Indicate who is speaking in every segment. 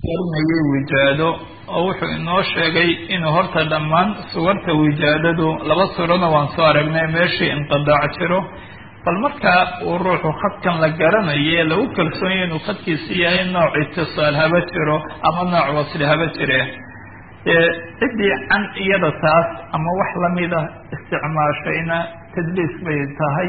Speaker 1: warinayay wijaado oo wuxuu inoo sheegay inuu horta dhammaan suwarta wijaadadu laba surana waan soo aragnay meeshii inqidaac jiro bal markaa uu ruuxu khadkan la garanaye lagu kalsoonyahy inuu khadkiisi yahay nooc itisaal haba jiro ama nooc wasli haba jire ciddii can iyada taas ama wax lamida isticmaashayna tadliis bay tahay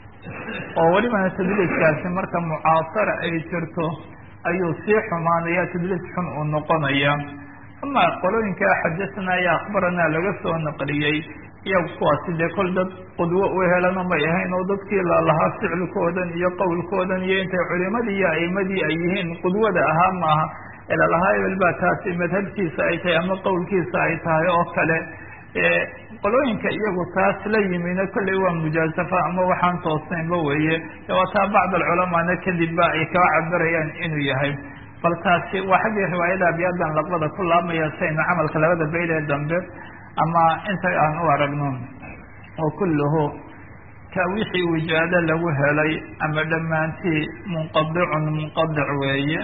Speaker 1: oo welibana tadliiskaasi marka mucaasara ay jirto ayuu sii xumaanaya tadliis xun uu noqonaya ama qolooyinka xadasana iyo akhbarana laga soo naqliyey iyagu kuwaasi dee kol dad qudwo u helana may ahayn oo dadkii lalahaa ficilkoodan iyo qowlkoodan iyo intay culimadii iyo aimadii ay yihiin qudwada ahaa maaha elalahaa ebel baa taasi madhabkiisa ay tahay ama qowlkiisa ay tahay oo kale qolooyinka iyagu taas la yimina kolley waa mujaasafa ama waxaan toosnaynba weeye waa taa bacd alculamaana kadib ba ay kaba cabirayaan inuu yahay bal taasi waa xaggii riwaayada abiyaadan laqbada ku laabmaya saynu camalka labada bayd ee dambe ama inta aan u aragno oo kulluhu ka wixii wijaado lagu helay ama dhammaantii munqadicun munqadic weeye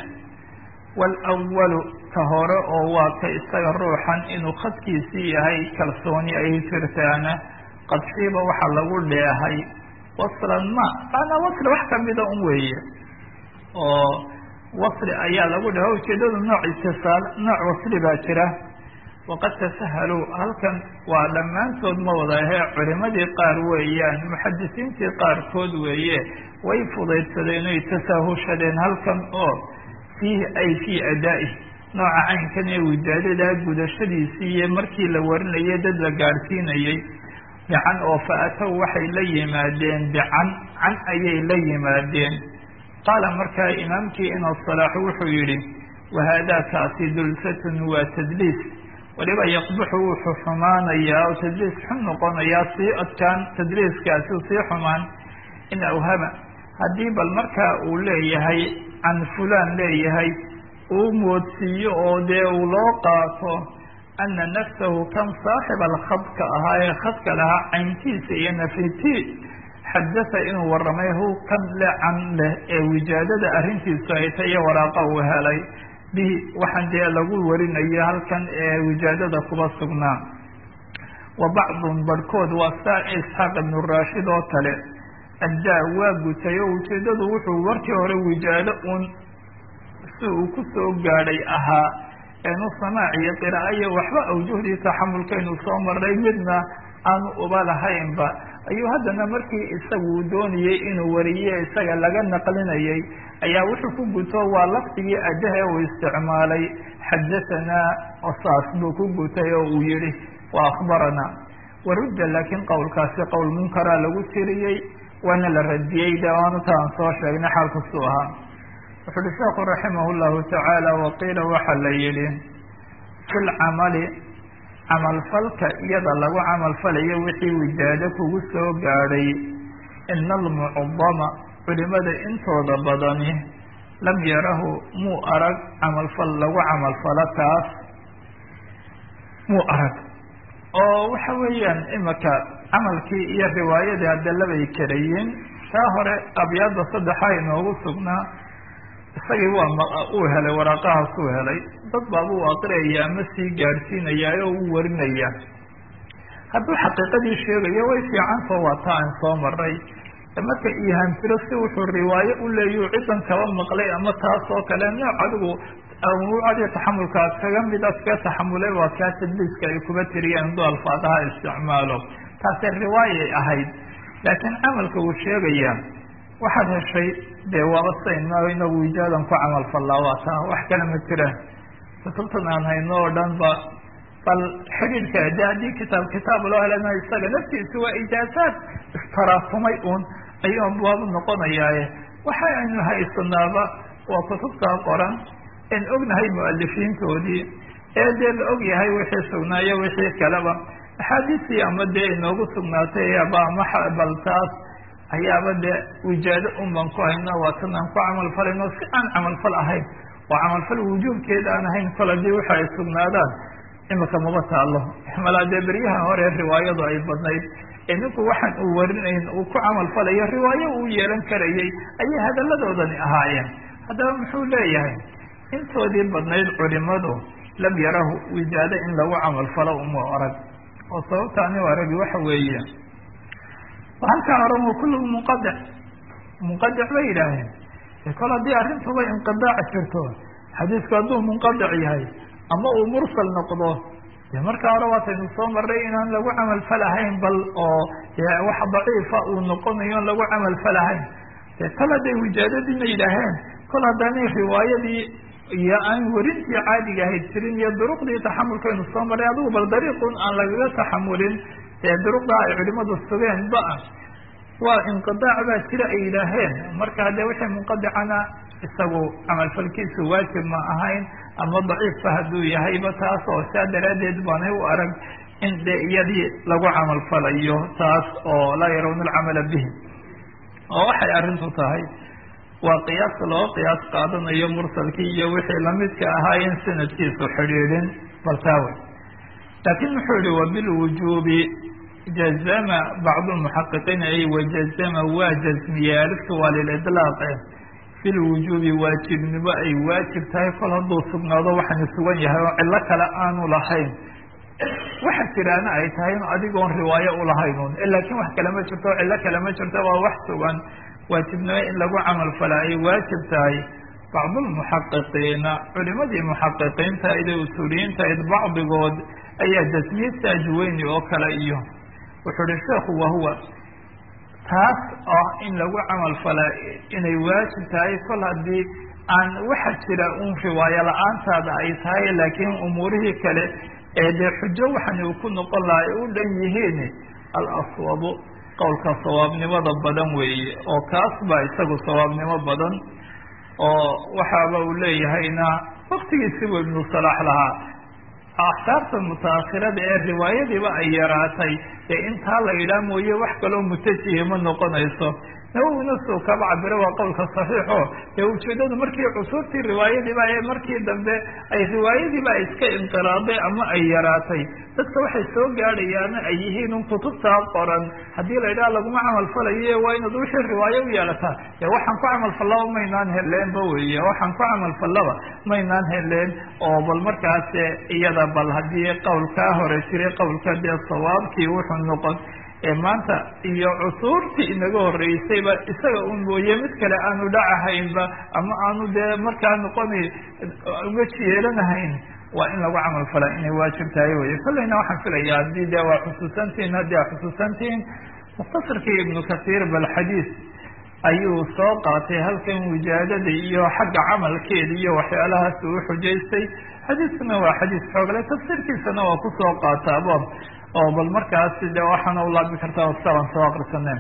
Speaker 1: walawalu ka hore oo waa ka isaga ruuxan inuu khadkiisii yahay kalsooni ay jirtaana qadxiiba waxa lagu dheehay waslan ma maanaa wasli wax kamida un weeye oo wasli ayaa lagu dheeha ujeedadu nooc itisaal nooc wasli baa jira waqad tasahaluu halkan waa dhammaantood ma wadahe culimadii qaar weeyaan muxadisiintii qaarkood weeye way fudaydsadeen oy tasaahushadeen halkan oo fiihi ay fii adaa'i nooca caynkan ee wijaadadaa gudashadiisii iyo markii la warinayay dad la gaadhsiinayay bican oo fa atow waxay la yimaadeen bican can ayay la yimaadeen qaala markaa imaamkii inoo salaaxu wuxuu yidhi wahaadaakaasi dulsatun waa tadliis waliba yaqbuxu wuxuu xumaanayaa oo tadliis xun noqonayaa sii adkaan tadliiskaasi sii xumaan in awhama haddii bal markaa uu leeyahay can fulaan leeyahay uu moodsiiyo oo dee uu loo qaato ana nafsahu kan saaxiba alkhadka ahaa ee khadka lahaa cayntiisa iyo nafiti xadasa inuu warramay hu kan le can leh ee wijaadada arrintiisu ay tay iyo waraaqa uu helay bihi waxaan dee lagu warinayo halkan ee wijaadada kuba sugnaa wa bacdun barhkood waa saa isxaaq ibnu raashid oo kale addaa waa gutay oo ujeedadu wuxuu warkii hore wijaado uun si uu ku soo gaadhay ahaa eenu samaac iyo qiraa'aiyo waxba awjuhdii taxamulkaynu soo marnay midna aanu uba lahaynba ayuu haddana markii isagu doonayey inuu wariye isaga laga naqlinayay ayaa wuxuu ku guto waa lafdigii addahe uu isticmaalay xadasanaa oo saas buu ku gutay oo uu yihi wa akhbaranaa warudda laakiin qowlkaasi qowl munkaraa lagu tiriyey waana la radiyey de waanata aan soo sheegnay xaalkasuu ahaa wuxu uhi sheekhu raximah llahu tacaala waqiila waxa la yihi fi lcamali camalfalka iyada lagu camalfalayo wixii wijaado kugu soo gaadhay ina almucdama culimada intooda badani lam yarahu muu arag camalfal lagu camalfalo taas muu arag oo waxa weeyaan imika camalkii iyo riwaayadii hadalabay karayiin taa hore abyaadda saddexa inoogu sugnaa isagii waa uu helay waraaqahaas uu helay dad baabuu aqriyaya ama sii gaadhsiinaya oo uu warinaya hadduu xaqiiqadii sheegayo way fiicantao waa taa aan soo maray marka ihaamtiro si wuxuu riwaayo u leeyu cidan kaba maqlay ama taas oo kale nooc adigu awuucadii taxamulkaa kaga mid a kaga taxamulay waa kaa tadliiska ay kuba tiriyeen haduu alfaadaha isticmaalo taasi riwaayay ahayd laakiin camalka uu sheegaya waxaad heshay dee waaba sayno inagu wijaadan ku camal fallaa waa taa wax kale ma jiraan kutubtan aan hayno oo dhan ba bal xidhiidhka de haddii kitaab kitaab loo helana isaga naftiisu waa ijaazaad istaraafumay uun ayuu abwaabu noqonayaaye waxa aynu haysanaaba waa kutubtaa qoran en ognahay mualifiintoodii ee dee la og yahay wixii sugnaayo wixii kaleba axaadiistii ama dee inoogu sugnaatay aba ama bal taas ayaaba dee wijaado un baan ku hayno waa tan aan ku camalfalayno si aan camalfal ahayn oo camalfal wujuubkeeda aan ahayn kol haddii waxa ay sugnaadaan imika maba taalo malaa dee beryaha hore riwaayadu ay badnayd ee ninku waxaan uu warinayn uu ku camalfalayo riwaayo uu yeelan karayay ayay hadalladoodani ahaayeen haddaba muxuu leeyahay intoodii badnayd culimadu lam yarahu wijaado in lagu camalfalo uma arag oo sababta ani aragi waxa weeye halkaa oran kullugu munqadic munqadic bay yidhaaheen kol haddii arrintuba inqidaac jirto xadiisku hadduu munqadic yahay ama uu mursal noqdo de markaa hore waataynu soo maray inaan lagu camal falahayn bal oo wax daciifa uu noqonayo on lagu camal falahayn de kol hadday wijaadadiina yidhaaheen kol haddaanay riwaayadii iyo aan werintii caadiga ahayd jirin iyo duruqdii taxamulkaynu soo maray adigu bal dariiqun aan lagaga taxamulin ee duruqdaa ay culimadu sugeen ba-a waa inqidaac baa jira ay yidhaaheen marka dee wixii munqadicana isagu camalfalkiisu waajib ma ahayn ama daciifba hadduu yahayba taas oo saa daraaddeed baanay u arag in dee iyadii lagu camalfalayo taas oo laa yarawna alcamala bihi oo waxay arrintu tahay waa qiyaas loo qiyaas qaadanayo mursalkii iyo wixii lamidka ahaa in sanadkiisu xidhiidhin baltaawe laakiin wuxuu yihi wabilwujuubi jazama bacdu lmuxaqiqiin ay wajazama waa jazmiye aliftu waa lilidlaaqe bilwujuubi waajibnimo ay waajib tahay kol hadduu sugnaado waxaanu sugan yahay oo cillo kale aanu lahayn waxa jiraana ay tahay in adigoon riwaayo ulahaynun laakiin wax kale ma jirto o cillo kale ma jirto waa wax sugan waajibnimo in lagu camal fala ay waajib tahay bacdulmuxaqiqiina culimadii muxaqiqiinta ida usuuliyiinta id bacdigood ayaa jasmiye saajuweyni oo kale iyo wuxuu uhi sheekhu wahuwa taas ah in lagu camal fala inay waajib tahay kol haddii aan waxa jira un riwaayo la-aantaada ay tahay laakiin umuurihii kale ee dee xujo waxan uu ku noqon laha ay u dhan yihiin alaswabu qowlka sawaabnimada badan weeye oo kaas baa isagu sawaabnimo badan oo waxaaba uu leeyahayna waktigiisibu ibnu salaax lahaa axsaabta mutaakhirada ee riwaayadiiba ay yaraatay dee intaa la yidhaah mooye wax kaloo mutajihi ma noqonayso nawowina suu kaba cabiro waa qowlka saxiixo dee ujeedadu markii cusuurtii riwaayadiiba ee markii dambe ay riwaayadiiba iska inqiraaday ama ay yaraatay dadka waxay soo gaadhayaana ay yihiin un kutubtaa qoran haddii la yidhaha laguma camal falayo waa inaad wixii riwaayo u yeelataa dee waxaan ku camal fallaba maynaan heleenba weeye waxaan ku camal fallaba maynaan heleen oo bal markaas iyada bal haddii qowlkaa hore jiray qowlka dee sawaabkii wuxuu noqon ee maanta iyo cusuurtii inaga horeysayba isaga un mooye mid kale aanu dhacahaynba ama aanu dee markaa noqona uga yeelanahayn waa in lagu camal falaa inay waajib tahay weye kolleyna waxaan filaya haddii de waa xusuusantihin haddii a xusuusantihin mukhtasarkii ibnu kasiir bal xadiis ayuu soo qaatay halkan wijaadada iyo xagga camalkeeda iyo waxyaalahaas uu xujaystay xadiiskuna waa xadiis xoogle tafsiirkiisana waa kusoo qaataabo oo bal markaas de waxaana ulaabi kartaa saban soo akrisaneen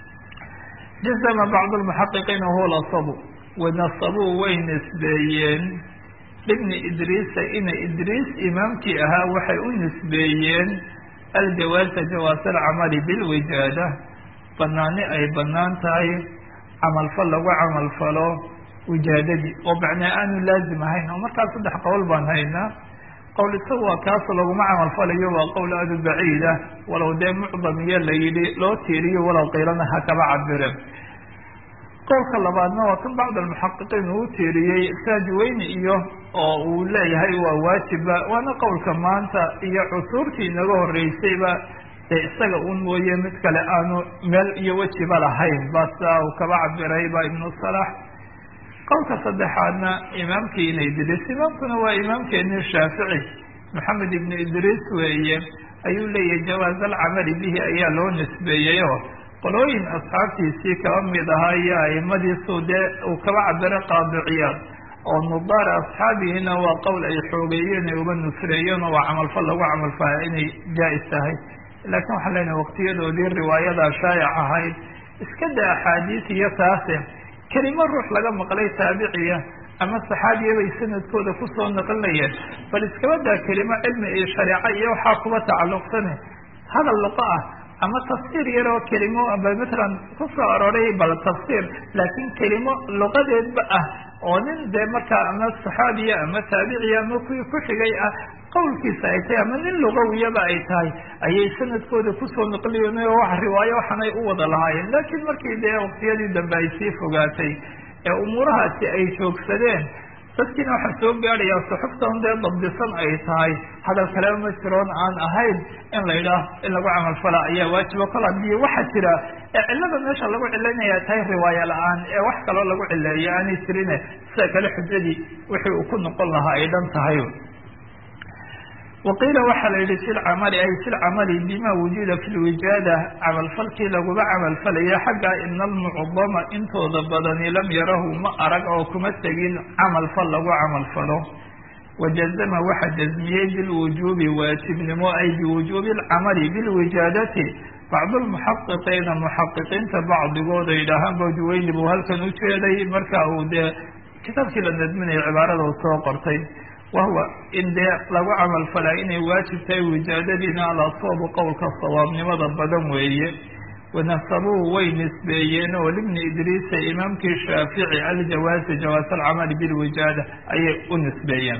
Speaker 1: jazama bacd lmuxaqiqiina huwa lasabu wanasabuu way nisbeeyeen ibni idriisa ina idriis imaamkii ahaa waxay u nisbeeyeen aljawaasa jawaas alcamali bilwijaada banaani ay banaan tahay camalfal lagu camalfalo wijaadadii oo macnaa aanu laazim ahayn oo markaas saddex qowl baan haynaa qowl isagu waa kaas laguma camal falayo waa qowl aada u baciida walow dee mucdam iyo la yidhi loo tiiriyo walow qiilana ha kaba cabire qowlka labaadna waa kan bacd almuxaqiqiin uu tiiriyey saajiweyni iyo oo uu leeyahay waa waajiba waana qowlka maanta iyo cusuurtii inaga horeysayba dee isaga un mooye mid kale aanu meel iyo wejiba lahayn ba sidaa uu kaba cabiray ba ibnu salax qowlka saddexaadna imaamkii ina idriis imaamkuna waa imaamkeeni shaafici maxamed ibnu idriis weeye ayuu leeyahay jawaaz alcamali bihi ayaa loo nisbeeyey oo qolooyin asxaabtiisii kaba mid ahaa iyo aimadiisu dee uu kaba cabiro qaadiciyaad oo nudaara asxaabihiina waa qowl ay xoogeeyeen ay uga nusreeyeen oo waa camalfal lagu camalfala inay jaa-is tahay laakiin waxaan leenahay waqtiyadoodii riwaayadaa shaayac ahayd iska da axaadiis iyo taase kelimo ruux laga maqlay taabiciya ama saxaabiya bay sanadkooda kusoo naqlinayeen bal iskaba daa kelimo cilmi iyo shareeco iyo waxaa kuba tacalluqsane hadal luqo ah ama tafsiir yar oo kelimo ba matalan kusoo arooray bal tafsiir laakiin kelimo luqadeedba ah oo nin dee markaa ama saxaabiya ama taabiciya ama kuwii ku xigay ah qowlkiisa ay tahay ama nin lugawiyaba ay tahay ayay sanadkooda kusoo naqliyeen oo wax riwaayo waxanay u wada lahaayeen laakiin markii dee waqtiyadii dambe ay sii fogaatay ee umuurahaasi ay joogsadeen dadkiina waxaa soo gaadhayaa suxuftan dee dabdisan ay tahay hadal kaleba ma jiroon aan ahayn in la yidhaah in lagu camalfala ayaa waajiba kol haddii waxaa jira ee cillada meesha lagu cilaynaya tahay riwaaya la-aan ee wax kaloo lagu cileeyo aanay jirine sida kale xujadii wixii uu ku noqon lahaa ay dhan tahay waqiila waxaa la yihi fi lcamali ay fi lcamali bima wujida fi lwijaada camalfalkii laguba camalfalaya xagga ina almucdama intooda badani lam yarahu ma arag oo kuma tegin camalfal lagu camalfalo wajazama waxa jazmiyey bilwujuubi waajibnimo ay biwujuubi alcamali bilwijaadati bacdu lmuxaqiqiina muxaqiqiinta bacdigood ay dhahaan bawdiweyni buu halkan ujeeday marka uu dee kitaabkii la nadminayo cibaarada uu soo qortay wahuwa in dee lagu camal falaa inay waajib tahay wijaadadiina alasoobu qowlka sawaabnimada badan weeye wanasabuu way nisbeeyeen oo libni idriisa imaamkii shaafici aljawaazi jawaaz alcamali bilwijaada ayay u nisbeeyeen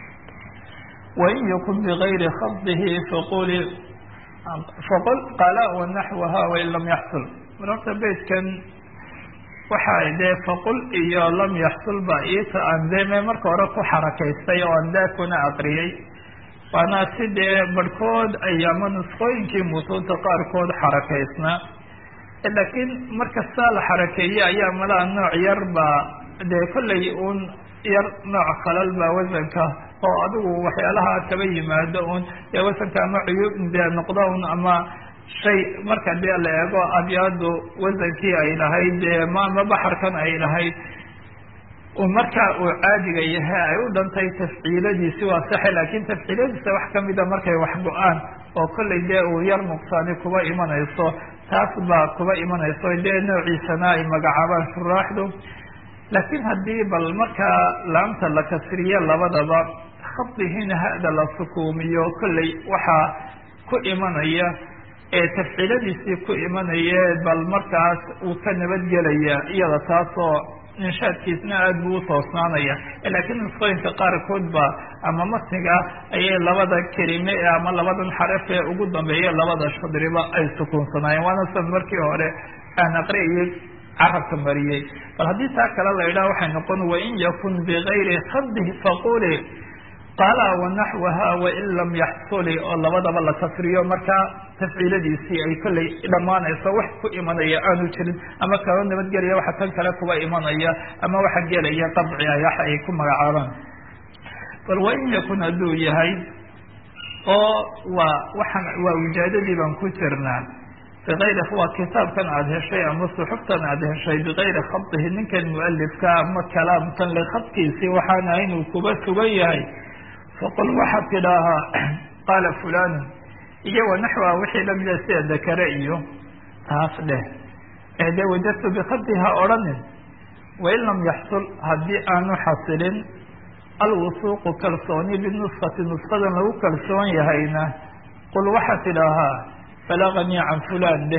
Speaker 1: wain yakun bigayri khadihi faquli faqul qala wanaxwaha wain lam yaxsul marorta beydkan waxa dee faqul iyo lam yaxsul ba iita aan dee me marka hore ku xarakaystay oo aan daa kuna aqriyey waana si dee barhkood ay ama nusqooyinkii mutuunta qaarkood xarakaysnaa laakiin markastaa la xarakeeyey ayaa malaa nooc yar baa dee kollay un yar nooc khalal baa wasanka oo adigu waxyaalaha kaba yimaado un dee wasanka ama cuyub dee noqdo un ama shay marka dee la eego abyaadu wasankii ay lahayd dee maama baxarkan ay lahayd marka uu caadiga yahay ay u dhantay tafciiladiisi waa saxe laakiin tafciiladiisa wax kamida markay wax go-aan oo kollay dee uu yar nuqsaani kuba imanayso taas baa kuba imanayso dee noociisana ay magacaabaan shuraaxdu laakiin haddii bal markaa laamta la kasriyo labadaba khadihiina hada la sukuumiyo kollay waxaa ku imanaya ee tafciiladiisii ku imanaya bal markaas uu ka nabadgelaya iyada taasoo inshaadkiisna aada buu utoosnaanaya laakiin nusqooyinka qaarkood ba ama matniga ayay labada kelime ama labadan xaraf ee ugu dambeeya labada shadriba ay sukuunsanaayeen waana san markii hore aan aqriyay carabka mariyey bal haddii taa kale la idhaha waxay noqon wain yakun bigayri khadihi faquli qaala wanaxwaha wain lam yaxsuli oo labadaba la kasriyo markaa tafciiladiisii ay kollay dhammaanayso wax ku imanaya aanu jirin ama kaba nabadgelaya waxa tan kale kuba imanaya ama waxa gelaya qabci ay wax ay ku magacaabaan bal wain yakun hadduu yahay oo waa waxaan waa wijaadadii baan ku jirnaa bigayri waa kitaabkan aada heshay ama suxuftan aada heshay bigayri khadihi ninkan mualifka ama kalaamkan le khadkiisii waxaan ahay inuu kuba sugan yahay faqul waxaad tidhaahaa qaala fulanu iyo wanaxwa wixii lamida sida dakare iyo taas dheh ee dee wajadtu bikadiha odhanin wain lam yaxsul haddii aanu xasilin alwusuuqu kalsooni binuskati nuskadan lagu kalsoon yahayna qul waxaad tidhaahaa balaganii can fulan dheh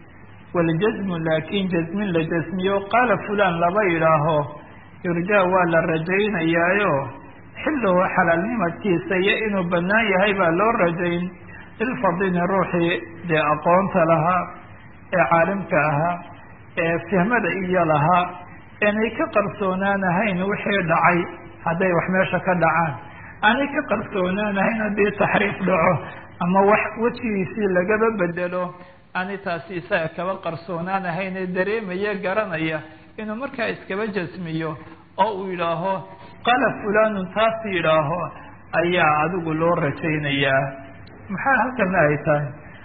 Speaker 1: waljasmu laakin jasmin la jasmiyo qaala fulan laba yidhaaho yurjaa waa la rajaynayaayo xilluhu xalaalnimadkiisa iyo inuu bannaan yahay baa loo rajayn ilfadini ruuxii dee aqoonta lahaa ee caalimka ahaa ee fahmada iyo lahaa inay ka qarsoonaanahayn wixii dhacay hadday wax meesha ka dhacaan aanay ka qarsoonaanahayn haddii taxriif dhaco ama wax wejigiisii lagaba bedelo aanay taasi isaga kaba qarsoonaanahayn ee dareemaya garanaya inuu markaa iskaba jasmiyo oo uu yidhaaho qaala fulanun taas yidhaaho ayaa adigu loo rajaynayaa maxaa halkana ay tahay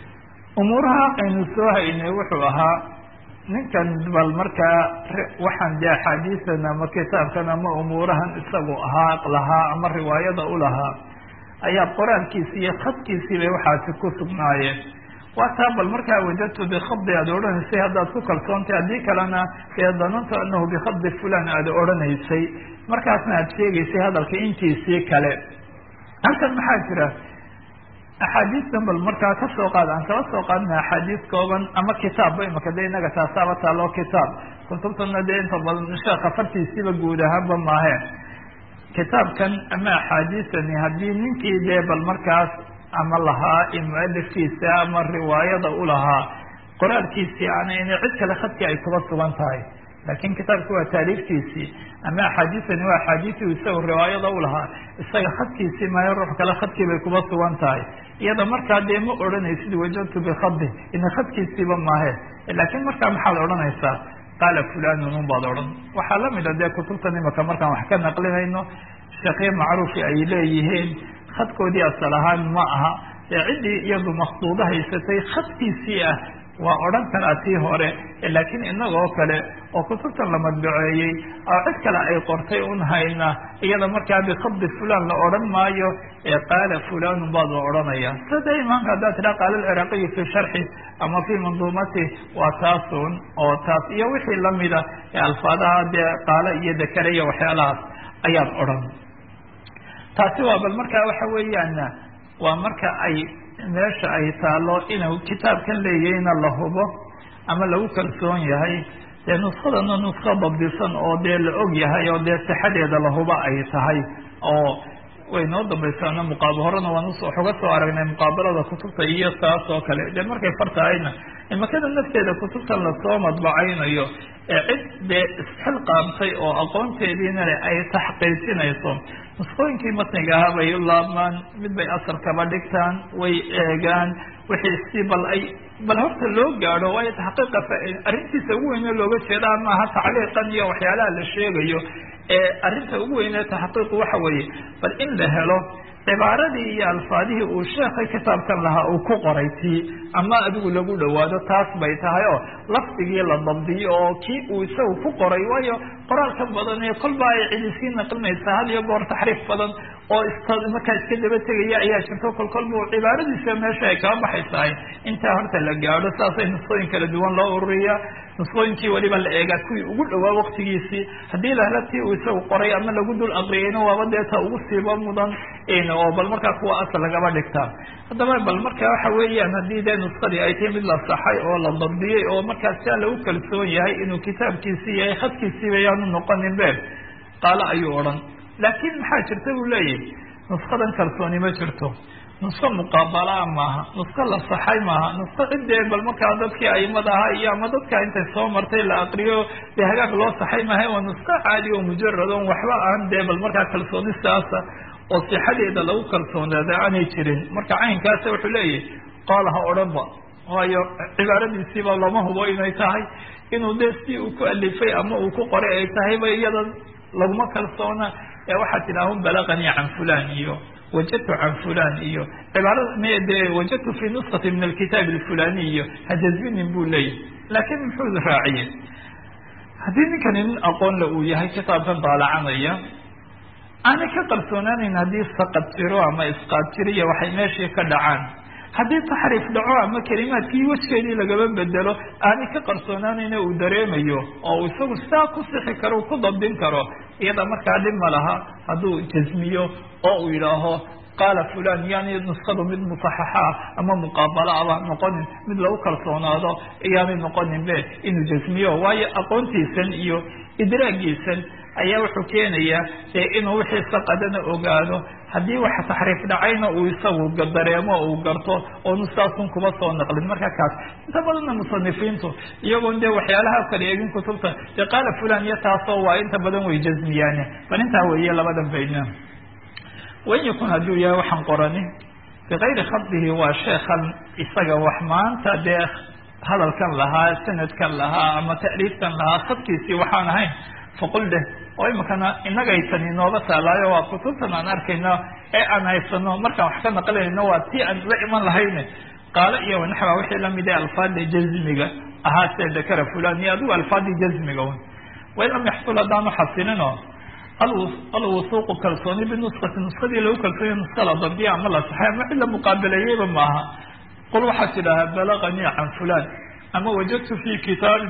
Speaker 1: umuuraha aynu soo haynay wuxuu ahaa ninkan bal markaa waxaan dee axaadiisan ama kitaabkan ama umuurahan isagu ahaa lahaa ama riwaayada u lahaa ayaa qoraalkiisi iyo khadkiisii bay waxaasi ku sugnaayeen waa taa bal markaa wajadtu bikadi aada odhanaysay haddaad ku kalsoontay haddii kalena dee danantu anahu bikadi fulan aada odhanaysay markaasna aada sheegaysay hadalka intiisii kale halkan maxaa jira axaadiistan bal markaa kasoo qaad aan kala soo qaadna axaadiis kooban ama kitaabba imaka de inaga taasaaba taaloo kitaab kutubtana dee inta badan sheekha fartiisiiba guud ahaanba maaheen kitaabkan ama axaadiisani haddii ninkii dee bal markaas ama lahaa mualifkiisa ama riwaayada u lahaa qoraalkiisii aanayna cid kale khadkii ay kuba sugan tahay laakiin kitaabki waa taariiftiisii ama axaadiisani waa axaadiisii isaga riwaayada u lahaa isaga khadkiisii maayo ruux kale khadkii bay kuba sugan tahay iyada markaa dee ma odhanaysid wajadtu bikadi ina khadkiisiiba maahe laakiin markaa maxaad odhanaysaa qaala fulanun un baad odhan waxaa lamid a dee kutubtan imaka markaan wax ka naqlinayno sheekye macruufi ay leeyihiin khadkoodii asal ahaan ma aha dee ciddii iyadu makduudo haysatay khadkiisii ah waa odhan karaa tii hore laakiin inagoo kale oo kutubtan la madbaceeyey oo cid kale ay qortay un hayna iyada markaa bikadi fulan la odhan maayo ee qaala fulanun baad la odhanaya sida imaamka haddaad tidhaha qaala alciraaqiyu fi sharxi ama fi manduumati waa taasun oo taas iyo wixii lamida ee alfaadaha dee qaala iyo dakare iyo waxyaalahaas ayaad odhan taasi waa bal markaa waxa weeyaan waa marka ay meesha ay taalo inuu kitaabkan leeyahayna la hubo ama lagu kalsoon yahay dee nuskadana nusko dabdisan oo dee la og yahay oo dee sixadeeda la hubo ay tahay oo way noo dambaysaana muqaab horena waan waxuga soo aragnay muqaabalada kutubta iyo taas oo kale dee markay fartahayna imakada nafteeda kutubtan lasoo madbacaynayo ee cid dee isxilqaamtay oo aqoonteediina le ay taxqiijinayso nuskooyinkii matniga ahaa bay u laabmaan mid bay asal kaba dhigtaan way eegaan wixii si bal ay bal horta loo gaadho waayo taxqiiqa arrintiisa ugu weyne looga jeedaa maaha tacliiqan iyo waxyaalaha la sheegayo ee arrinta ugu weyne taxqiiqu waxa weeye bal in la helo cibaaradii iyo alfaadihii uu sheekhay kitaabkan lahaa uu ku qoray tii ama adigu lagu dhawaado taas bay tahay oo lafdigii la dabdiyo oo kii uu isagu ku qoray waayo qoraalka badan ee kolba ay cidi sii naqlinaysaa had iyo goor taxriif badan oo markaa iska daba tegaya ayaa jirto kol kolba cibaaradiisa meesha ay kaba baxaysahay intaa horta la gaadho saasay nusqooyin kala duwan loo ururiya nusqooyinkii weliba la eegaa kuwii ugu dhawaa waktigiisii haddii la helo tii uu isagu qoray ama lagu dul aqriyayna waaba deeta ugu siiba mudan oo bal markaa kuwa asal lagaba dhigtaa haddaba bal marka waxa weeyaan haddii dee nuskadii ay tahay mid la saxay oo la dabdiyey oo markaas sia lagu kalsoon yahay inuu kitaabkiisii yahay khadkiisiiba yaanu noqonin been qaalo ayuu odhan laakiin maxaa jirta buu leeyahy nuskadan kalsooni ma jirto nusko muqaabalaa maaha nusko la saxay maaha nusko ciddee bal markaa dadkii aimada ahaa iyo ama dadka intay soo martay la aqriyo dee hagaag loo saxay maaha waa nusko caadi oo mujaradon waxba aan dee bal markaa kalsooni siaasa oo sixadeeda lagu kalsoonaada aanay jirin marka caynkaasa wuxuu leeyahy qaala ha odhanba waayo cibaaradiisiiba lama hubo inay tahay inuu dee si uu ku alifay ama uu ku qoray ay tahayba iyada laguma kalsoona ee waxaad tidhaahun balaqanii can fulan iyo wajadtu can fulan iyo cibaarada de wajadtu fi nuskati min alkitaab alfulani iyo hajazbinin buu leeyahy laakiin muxuu raaciyey haddii ninkani nin aqoonle uu yahay kitaabkan daalacanaya aanay ka qarsoonaanayn haddii saqad jiro ama isqaad jiro iyo waxay meeshii ka dhacaan haddii taxriif dhaco ama kelimaadkii wejkeedii lagaba bedelo aanay ka qarsoonaanayna uu dareemayo oo uu isagu sidaa ku sixi karo ku dabdin karo iyada markaa dhib ma laha hadduu jasmiyo oo uu yidhaaho qaala fulan yaani nuskadu mid musaxaxa ama muqaabala aba noqonin mid lagu kalsoonaado iyaanay noqonin be inuu jasmiyo waayo aqoontiisan iyo idraagiisan ayaa wuxuu keenayaa dee inuu wixii saqadana ogaado haddii waxa taxriif dhacayna uu isagu dareemo uu garto oonu saasun kuba soo naqlin marka kaas inta badanna musanifiintu iyagoon dee waxyaalaha kala eegin kutubta dee qaala fulan iyo taasoo waa inta badan way jasmiyaane bal intaa weeye labadan bayna wain yakun hadduu yahay waxaan qorani bikayri khadihi waa sheekan isaga wax maanta dee hadalkan lahaa sanadkan lahaa ama ta'liifkan lahaa khadkiisii waxaan ahayn faqul dheh oo imikana inagay tani nooga taalaayo waa kutubtan aan arkayno ee aan haysano markaan wax ka naqlinayno waa tii aan la iman lahayne qaalo iyo wanaxwa wixii lamid ah alfaada jazmiga ahaa see dakara fulan iyo adigu alfaadii jazmiga un wain lam yaxsul haddaanu xasilino alwusuuqu kalsooni binuskati nuskadii lagu kalsoonay nuska la dabdiya ama la saxay ama cid la muqaabilayeyba maaha qul waxaad tidhaahaa balaganii can fulan ama wajadtu fi kitaabin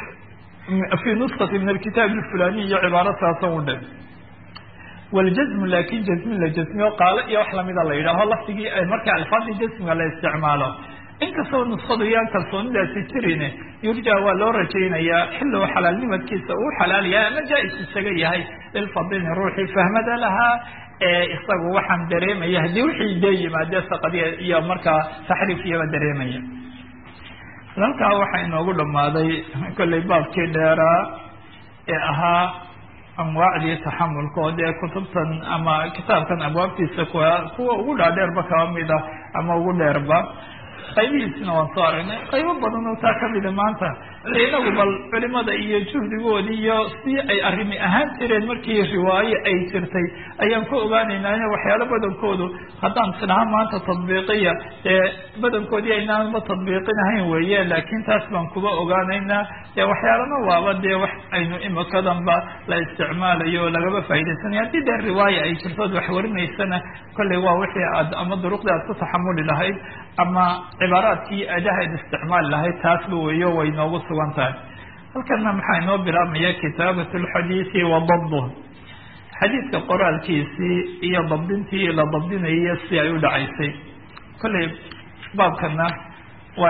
Speaker 1: fi nuskati min alkitaab alfulani iyo cibaaro saasan u dhe waljazmu laakin jazmin la jazmiyo qaalo iyo wax lamida la yidhaaho lafdigii marka alfaadii jazmiga la isticmaalo inkastoo nuskadu yaan kalsoonidaasi jirin yurja waa loo rajaynayaa xillow xalaalnimadkiisa uu xalaal yahay ama jaa-is isaga yahay lilfadini ruuxii fahmada lahaa ee isagu waxaan dareemaya haddii wixii dee yimaadee saqadiya iyo markaa taxriif iyaba dareemaya halkaa waxaa inoogu dhamaaday kollay baabkii dheeraa ee ahaa anwaacdii taxamulka oo dee kutubtan ama kitaabkan abwaabtiisa kuwa kuwa ugu dhaadheerba kaba mid ah ama ugu dheerba qaybihiisina waan soo aragnay qaybo badan oo taa kamida maanta inagu bal culimada iyo juhdigoodi iyo si ay arrimi ahaan jireen markii riwaayo ay jirtay ayaan ku ogaanaynaa in waxyaalo badankoodu haddaan isdhaha maanta tadbiiqiya dee badankoodii aynaanba tadbiiqinahayn weeye laakiin taas baan kuba ogaanaynaa dee waxyaalana waaba dee wax aynu imikadanba la isticmaalayo oo lagaba faa'idaysanayo haddii dee riwaaya ay jirtood wax warinaysana kolley waa wixii aad ama duruqdii aad ku taxamuli lahayd ama cibaaraadkii adahayd isticmaali lahayd taasba weeyo way noogu sugan tahay halkana maxaa inoo bilaabmaya kitaabat lxadiidi wa dabduh xadiidka qoraalkiisii iyo dabdintii la dabdinayo si ay u dhacaysay kolley baabkana waa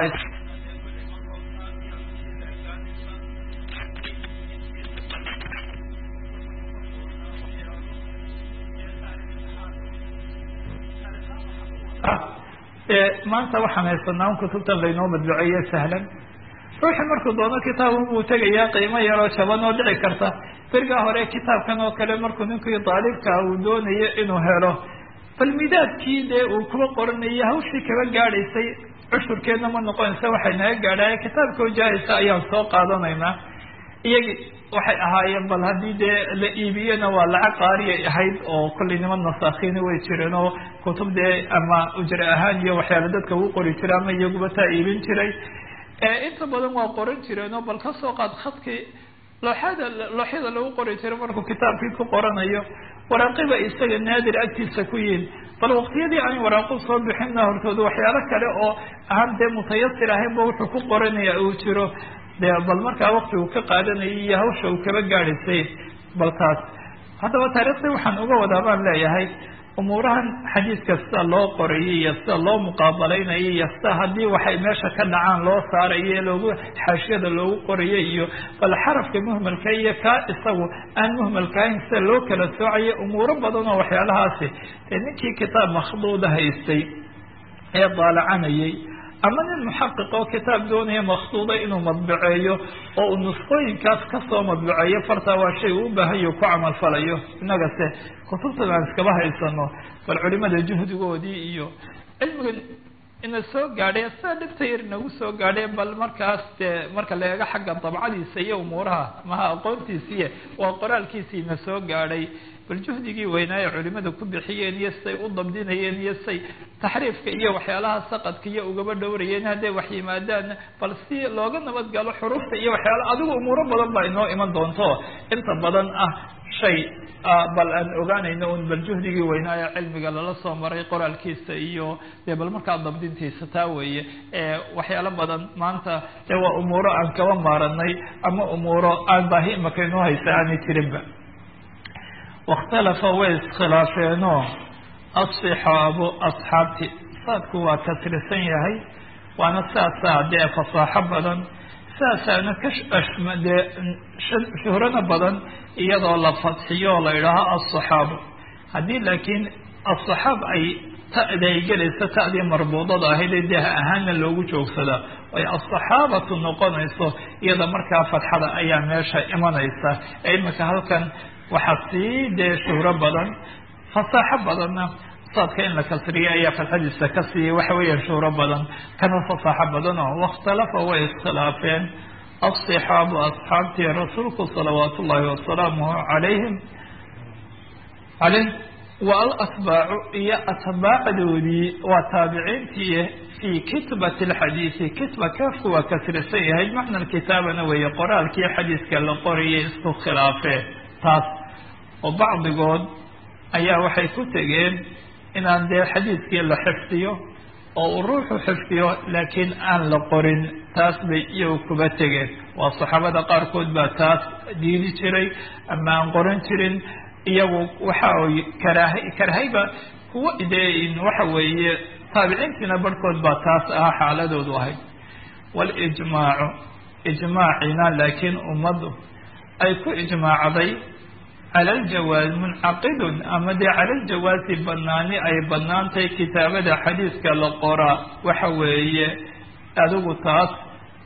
Speaker 1: maanta waxaan haysanaa un kutubtan laynoo madbuceeye sahlan ruuxii markuu doono kitaabun buu tegayaa qiimo yaroo jaban oo dhici karta berigaa hore kitaabkan oo kale markuu ninkii daalibkaa uu doonayo inuu helo bal midaadkii dee uu kuba qoranayay hawshii kaba gaadhaysay cushurkeedna ma noqonaysa waxay naga gaadhaya kitaabka wajahaysa ayaan soo qaadanaynaa iyagi waxay ahaayeen bal haddii dee la iibiyena waa lacag qaariyay ahayd oo kollay niman nasaakiini way jireen oo kutub dee ama ujre ahaan iyo waxyaala dadka uu qori jiray ama iyaguba taa iibin jiray inta badan waa qoran jireen oo bal kasoo qaad khadkii looxada looxyada lagu qori jiray markuu kitaabkii ku qoranayo waraaqiba isaga naadir agtiisa ku yihin bal waqtiyadii aan waraaqu soo bixinna hortooda waxyaalo kale oo aan dee mutayasir ahaynba wuxuu ku qoranaya uu jiro de bal markaa wakti uu ka qaadanayay iyo hawsha uu kaba gaadhaysay bal taas haddaba taariikhda waxaan uga wadaa baan leeyahay umuurahan xadiidka sida loo qorayay iyo sida loo muqaabalaynayo iyo sida haddii waxay meesha ka dhacaan loo saarayo loogu xaashiyada loogu qorayo iyo bal xarafka muhmalka iyo kaa isagu aan muhmalkahayn sida loo kala soocayo umuuro badan oo waxyaalahaasi dee ninkii kitaab makhduuda haystay ee daalacanayay ama nin muxaqiq oo kitaab doonaya maksuuda inuu madbaceeyo oo uu nusqooyinkaas kasoo madbaceeyo fartaa waa shay uu u baahanyo ku camal falayo innagase kutubtan aan iskaba haysano bal culimada juhdigoodii iyo cilmigan ina soo gaadhay sidaa dhibta yar inagu soo gaadhay bal markaas dee marka la eego xagga dabcadiisa iyo umuuraha maha aqoontiisiiy waa qoraalkiisii ina soo gaadhay bal juhdigii weynaaye culimada ku bixiyeen iyo siday u dabdinayeen iyo say taxriifka iyo waxyaalaha saqadka iyo ugaba dhowrayeen hadday wax yimaadaan bal si looga nabad galo xuruufta iyo waxyaala adigu umuuro badan baa inoo iman doonto inta badan ah shay bal aan ogaanayno un bal juhdigii weynaaye cilmiga lala soo maray qoraalkiisa iyo dee bal markaa dabdintiisa taa weeye waxyaalo badan maanta dee waa umuuro aan kaba maaranay ama umuuro aan baahi imaka inoo haysa aanay jirinba wakhtalafa way iskhilaafeenoo asixaabu asxaabti saadku waa kasrisan yahay waana saasaa dee fasaaxo badan saasaana ka dee shuhrana badan iyadoo la fadxiyo oo la idhaaho asaxaabu haddii laakiin asaxaab ay ta'da ay gelayso ta'dii marbuudada ahayd ee deh ahaana loogu joogsadaa ay asaxaabatu noqonayso iyada markaa fatxada ayaa meesha imanaysa ee imika halkan waxaa sii dee shuhro badan fasaaxo badanna saadka in la kasriya ayaa fatxadiisa ka siiyay waxa weeyaan shuhro badan kana fasaaxo badan oo wakhtalafa way iskhilaafeen asixaabu asxaabtii rasuulku salawaat ullahi wasalaamuhu calayhim caleyh wa alatbaacu iyo atbaacdoodii waa taabiciintii fii kitbati alxadiidi kitba kaafku waa kasrisan yahay macna kitaabana weeye qoraalkii xadiiska la qorayay isku khilaafeen taas oo bacdigood ayaa waxay ku tegeen inaan dee xadiidkii la xifdiyo oo uu ruuxu xifdiyo laakiin aan la qorin taas bay iyagu kuba tegeen waa saxaabada qaarkood baa taas diidi jiray ama aan qoran jirin iyagu waxa y karaaha karahayba kuwa dee waxa weeye taabiciintiina barhkood baa taas ahaa xaaladoodu ahayd walijmaacu ijmaacina laakiin ummaddu ay ku ijmaacday cala aljawaaz muncaqidun ama dee cala aljawaasi banaani ay banaantahay kitaabada xadiiska la qoraa waxa weeye adigu taas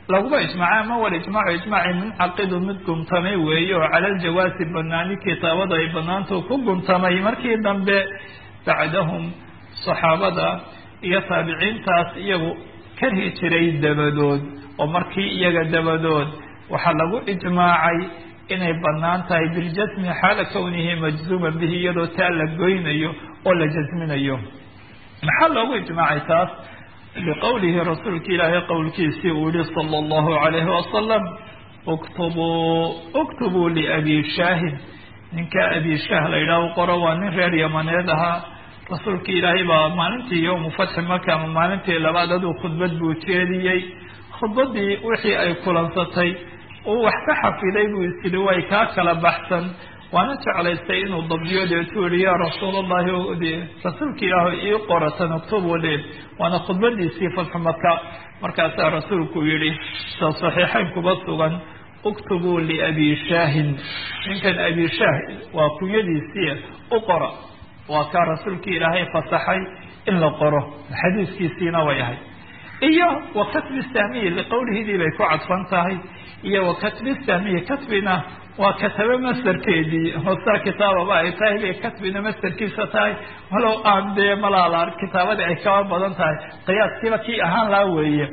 Speaker 1: laguma ijmaaca ama wal ijmaacu ijmaaci muncaqidu mid guntamay weeye oo cala aljawaasi banaani kitaabada ay banaantu ku guntamay markii dambe bacdahum saxaabada iyo taabiciintaas iyagu karhi jiray dabadood oo markii iyaga dabadood waxaa lagu ijmaacay inay banaan tahay biljasmi xaala kownihi majzuuman bihi iyadoo taa la goynayo oo la jasminayo maxaa loogu ijmaacay taas liqowlihi rasuulka ilaahay qowlkiisii uu yihi sala allahu calayhi wasalam uktubuu uktubuu liabi shaahid ninka abi shaah la yidhaah u qoro waa nin reer yamaneed ahaa rasuulka ilaahay baa maalintii yowmu fatxi maka ama maalintii labaad aduu khudbad buu jeediyey khudbadii wixii ay kulansatay uu wax ka xafiday buu isyidhi way kaa kala baxsan waana jeclaystay inuu dabdiyo deetuu yihi yaa rasuulallahi rasuulka ilaahu ii qoratan uktubu li waana khudbadiisii fatxu maka markaasaa rasuulku yihi sa saxiixayn kuba sugan uktubuu liabi shaahin ninkan abi shaah waa kunyadiisii u qora waa kaa rasuulka ilaahay fasaxay in la qoro xadiiskiisiina way ahay iyo wa katbi sahmiyi liqowlihidii bay ku cadfan tahay iyo wa katbi sahmiyi katbina waa katabe masderkeedii hoosaa kitaababa ay tahay bay katbina masderkiisa tahay walow aan dee malaala kitaabadii ay kaba badan tahay qiyaaskiiba kii ahaan laa weeye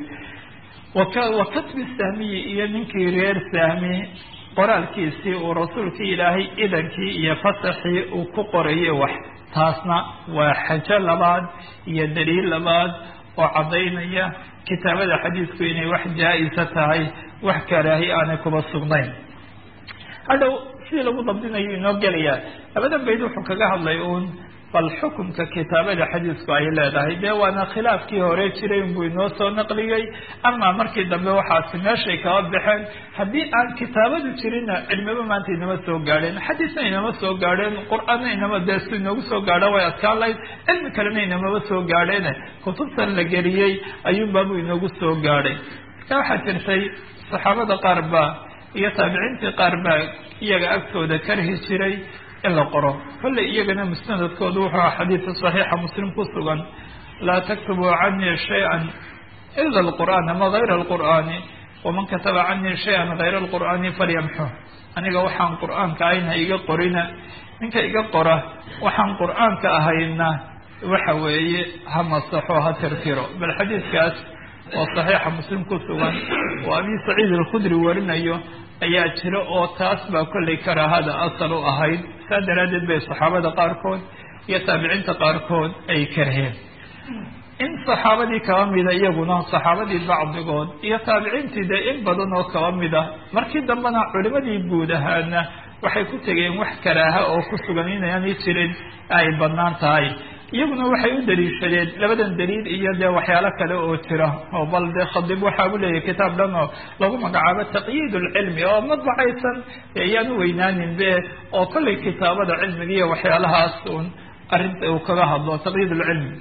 Speaker 1: wa katbi sahmiyi iyo ninkii reer sahmi qoraalkiisii uu rasuulka ilaahay idankii iyo fasaxii uu ku qorayay wax taasna waa xajo labaad iyo daliil labaad oo caddaynaya kitaabada xadiisku inay wax jaa-isa tahay wax karaahi aanay kuba sugnayn hadhow sidii lagu dabdinayo inoo gelayaa labadan bayd wuxuu kaga hadlay uun bal xukunka kitaabada xadiisku ay leedahay dee waana khilaafkii hore jiray unbuu inoo soo naqliyey ama markii dambe waxaasi meeshay kaba baxeen haddii aan kitaabadu jirinna cilmiba maanta inama soo gaadheen xadiisna inama soo gaadheen qur-aanna inama dee si inoogu soo gaadha way adkaan lahayd cilmi kalena inamaba soo gaadheene kutubtan la geliyey ayuunbaabuu inoogu soo gaadhay marka waxaa jirtay saxaabada qaar baa iyo taabiciintii qaar baa iyaga agtooda karhi jiray in la qoro kolley iyagana musnadadkoodu wuxuu aha xadiidka saxiixa muslim ku sugan laa taktubuu canii shay-an ila alqur'aan ama hayra alqur'aani waman kataba canii shay-an hayra alqur'aani falyamxu aniga waxaan qur'aanka ahayna iga qorina ninka iga qora waxaan qur'aanka ahayna waxa weeye ha masaxo ha tirtiro bal xadiidkaas oo saxiixa muslim ku sugan oo abi saciid alkhudri warinayo ayaa jira oo taas baa kollay karaahada asal u ahayd saa daraaddeed bay saxaabada qaarkood iyo taabiciinta qaarkood ay karheen in saxaabadii kaba mida iyaguna saxaabadii bacdigood iyo taabiciintii dee in badan oo kaba mida markii dambena culimadii guud ahaana waxay ku tegeen wax karaaha oo ku sugan inaanay jirin ay banaan tahay iyaguna waxay u daliishadeen labadan daliil iyo dee waxyaalo kale oo jira oo bal dee khadib waxaa u leeyahay kitaab dhan oo lagu magacaabo taqyiid lcilmi oo madbacaysan ayaan u weynaanin be oo kollay kitaabada cilmiga iyo waxyaalahaas un arrinta uu kaga hadlo taqyiid lcilmi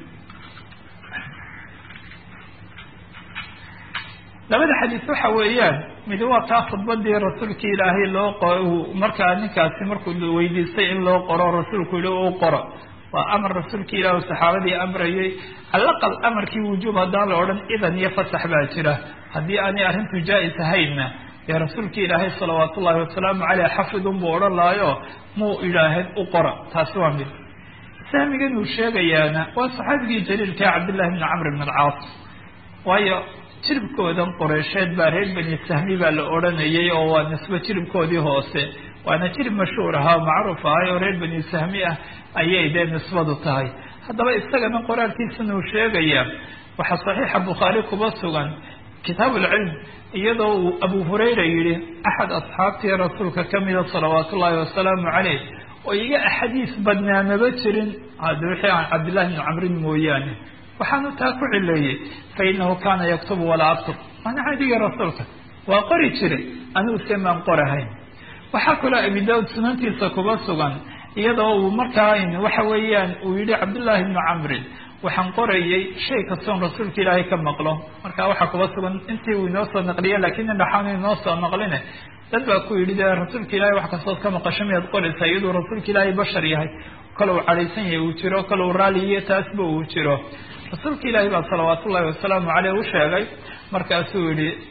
Speaker 1: labada xadiis waxa weeyaan mid waa kaa khudbadii rasuulka ilaahay loo qo markaa ninkaasi markuu weydiistay in loo qoro rasuulku yihi u qoro waa amar rasuulka ilaah saxaabadii amrayay alaqal amarkii wujuub haddaan la odhan idan iyo fasax baa jira haddii aanay arrintu jaa-is ahaynna dee rasuulka ilaahay salawaat ullahi wasalaamu caleyh xafidun buu odhan lahayo muu idhaahayn u qora taasi waa mid sahmigan uu sheegayaana waa saxaabigii jaliilka cabdillahi bni camr bn alcaas waayo jiribkoodan qoreysheed baa reer beni sahmi baa la odhanayay oo waa nisbo jiribkoodii hoose waana jirib mashhuur ahaa o macruuf ahay oo reer beni sahmi ah ayay dee nisbadu tahay haddaba isagana qoraalkiisana uu sheegaya waxaa saxiixa bukhaari kuba sugan kitaab ulcilm iyadoo uu abu hurayra yihi axad asxaabtii rasuulka kamida salawaat ullaahi wasalaamu caleyh oo iga axaadiis badnaamaba jirin hada wixii aan cabdillahi bni camrin mooyaane waxaanu taa ku cileeyey fa inahu kaana yaktubu walaa aktub waana cadigii rasuulka waa qori jiray anigu se maan qorahayn waxaa kaloo abi daud sunantiisa kuba sugan iyadoo uu markaa waxa weeyaan uu yihi cabdullaahi bni camrin waxaan qorayay shay kastoon rasuulka ilaahay ka maqlo marka waxaa kuba sugan intii uu inoo soo naqliye lakin indhaxaanu inoo soo naqline dad baa ku yidhi dee rasuulka ilaahay wax kastood ka maqasho miyaad qoraysaa iyaduu rasuulka ilaahay bashar yahay kale uu cadhaysan yahay uu jiro kale uu raaliyiyo taasba uu jiro rasuulka ilaahay baa salawaat ullahi wasalaamu caleyh u sheegay markaasuu yihi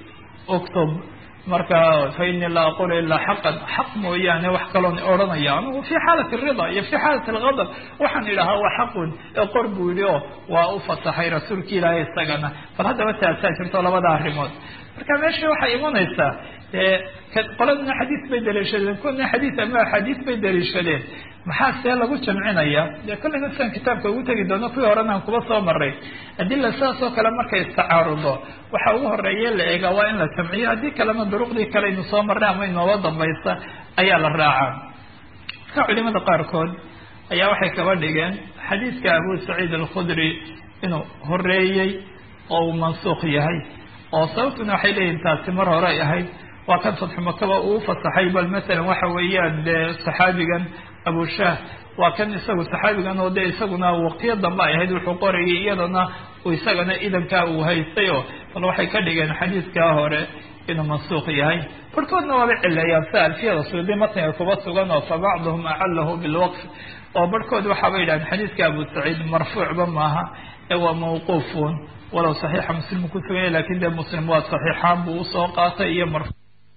Speaker 1: uktub marka fa inii laa aqulu ilaa xaqan xaq mooyaane wax kaloon odhanaya anigu fi xaalati rida iyo fi xaalati algadab waxaan idhahaa waa xaqun ee qor buu yihi oo waa u fasaxay rasuulka ilaahay isagana bal haddaba taasaa jirto labada arrimood marka meesha waxay imanaysaa qoladana xadiis bay daliishadeen kuna xadiis ama axaadiis bay daliishadeen maxaa see lagu jamcinaya dee kolleyna siaan kitaabka ugu tegi doono kuwii horena aan kuba soo maray adila saas oo kale markay istacaarudo waxa ugu horeeye la eegaa waa in la jamciyo haddii kalena duruqdii kale aynu soo marnay ama inooga dambaysa ayaa la raacaa marka culimada qaarkood ayaa waxay kaba dhigeen xadiidka abu saciid alkhudri inuu horeeyey oo uu mansuuq yahay oo sababtuna waxay leeyihin taasi mar hore ay ahayd waa kan fatxu makaba uu fasaxay bal masalan waxa weeyaan dee saxaabigan abushah waa kan isagu saxaabigan oo dee isaguna waqtiyo dambe ay ahayd wuxuu qorayay iyadana uu isagana idankaa uu haystay oo bal waxay ka dhigeen xadiidkaa hore inuu mansuuq yahay barhkoodna waaba cileeyaan si alfiyada suudi matniga kuba sugan oo fa bacduhum acalahu bilwaqf oo barhkood waxaaba yidhahdeen xadiidka abu saciid marfuucba maaha ee waa mawquufun walow saxiixa muslim ku suganya lakin dee muslim waa saxiixaan buu usoo qaatay iyo mar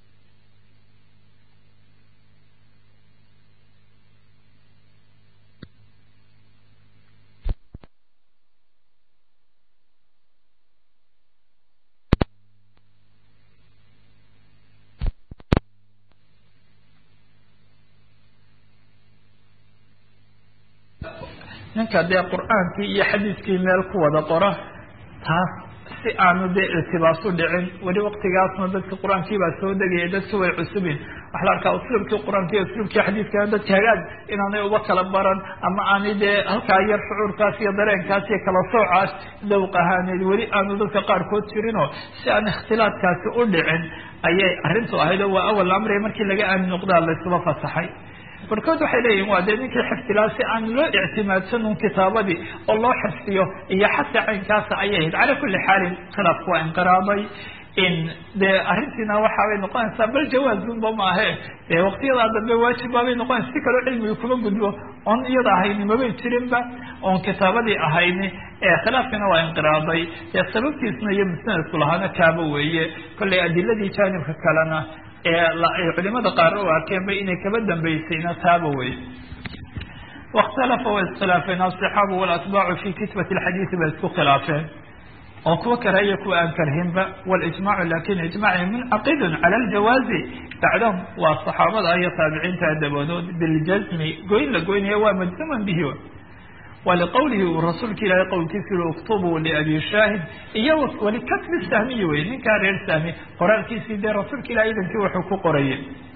Speaker 1: ninka dee qur-aankii iyo xadiiskii meel ku wada qora taas si aanu dee iltibaas u dhicin weli waktigaasna dadka qur-aankii baa soo degaya dadki way cusubin waxa la arkaa usluubkii qur-aanka iyo usluubkii xadiiskana dadka hagaag inaanay uba kala baran ama aanay dee halkaa yar shucuurkaas iyo dareenkaas iyo kala soocaas dawq ahaaneed weli aanu dadka qaarkood jirinoo si aan ikhtilaadkaasi u dhicin ayay arrintu ahayd oo waa awal amri markii laga aamin noqdaa laysuba fasaxay barkood waxay leeyihin waa dee ninkii xifdilaa si aan loo ictimaadsan un kitaabadii oo loo xifdiyo iyo xataa caynkaasa ayay ahayd calaa kulli xaalin khilaafku waa inqiraaday in dee arrintiina waxaabay noqonaysaa bal jawaazunba maahe dee waqtiyadaa dambe waajibbaabay noqonaysa si kaloo cilmiga kuma gudbo oon iyada ahayni mabay jirinba oon kitaabadii ahayni khilaafkiina waa inqiraaday dee sababtiisna iyo musnadku lahaana kaaba weeye kollay adiladii jaanibka kalena ee culimada qaar u arkeenba inay kaba dambaysayna taaba wey wakhtalafa way iskhilaafeen aصxaabu walatbaacu fi kitbati اlxadiidi bay isku khilaafeen oo kuwa karahaya kuwa aan karhinba wاlijmacu lakin ijmaci muncaqidun cala اljawaazi bacdahum waa صaxaabada iyo taabiciinta dabadood biljazmi goyn la goynaya waa majzuman bihi waliqowlihi uu rasuulka ilaahay qowlkiisa yihi uktubuu liabi shaahid iyo walikatbi sahmiyi wey ninkaa reer sahmi qoraalkiisii dee rasuulka ilahay idankii wuxuu ku qorayay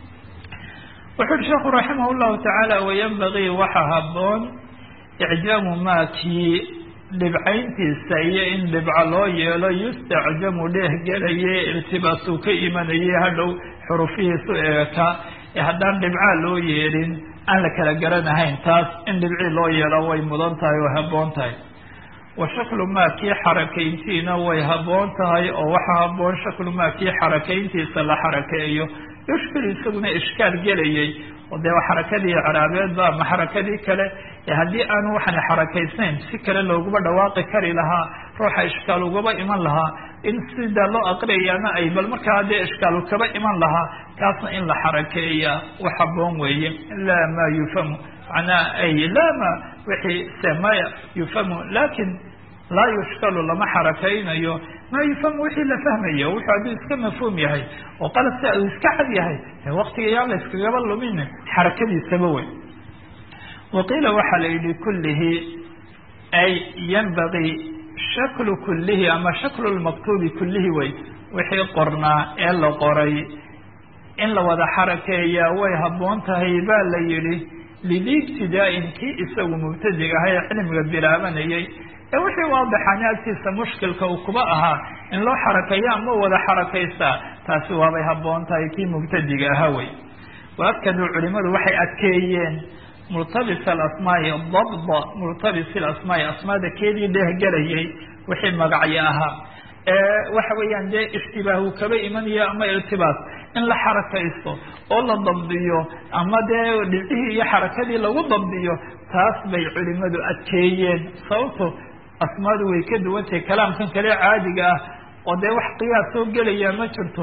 Speaker 1: wuxu uhi sheekhu raximah llahu tacaala wayanbagii waxa haboon icjaamu maa kii dhibcayntiisa iyo in dhibco loo yeelo yustacjamu dheehgelaye iltibaasuu ka imanayay hadhow xurufihiisu eeka ee haddaan dhibcaa loo yeelin aan la kala garanahayn taas in dhibcii loo yeelo way mudan tahay oo haboon tahay wa shaklu maa kii xarakayntiina way haboon tahay oo waxa haboon shaklu maa kii xarakayntiisa la xarakeeyo yushkil isaguna ishkaal gelayay oo dee xarakadii caraabeedba ama xarakadii kale haddii aanu waxaan xarakaysnayn si kale looguma dhawaaqi kari lahaa ruuxa ishkaal ugaba iman lahaa in sida loo aqriyayaana ay bal markaa dee ishkaal kaba iman lahaa kaasna in la xarakeeya wax haboon weeye laa ma yufhamu macnaa ay laa ma wixii se maya yufhamu lakin laa yushkalu lama xarakaynayo ma yufhamu wixii la fahmayo wuxuu hadduu iska mafhuum yahay oo qalad si uu iska cad yahay waktiga yaan la iskagaba lumin xarakadiisaba wey waqiila waxaa la yihi kulihi ay yanbagii shaklu kulihi ama shaklu lmaktuubi kulihi wey wixii qornaa ee la qoray in la wada xarakeeyaa way haboon tahay baa la yihi lidi ibtidaa-in kii isagu mubtadig aha ee cilmiga bilaabanayay ee wixii waadixaani agtiisa mushkilka uu kuba ahaa in loo xarakeeyo ama wada xarakaystaa taasi waabay haboon tahay kii mubtadiga ahaa wey waakaduu culimadu waxay adkeeyeen multabis alasmaai dabda multabis alasmaai asmaada keedii dheehgelayay wixii magacyo ahaa waxa weeyaan dee ishtibaahu kaba imanayo ama iltibaas in la xarakaysto oo la dabdiyo ama dee dhibcihii iyo xarakadii lagu dabdiyo taas bay culimadu adkeeyeen sababto asmaadu way ka duwantahay kalaamkan kale caadiga ah oo dee wax qiyaas soo gelaya ma jirto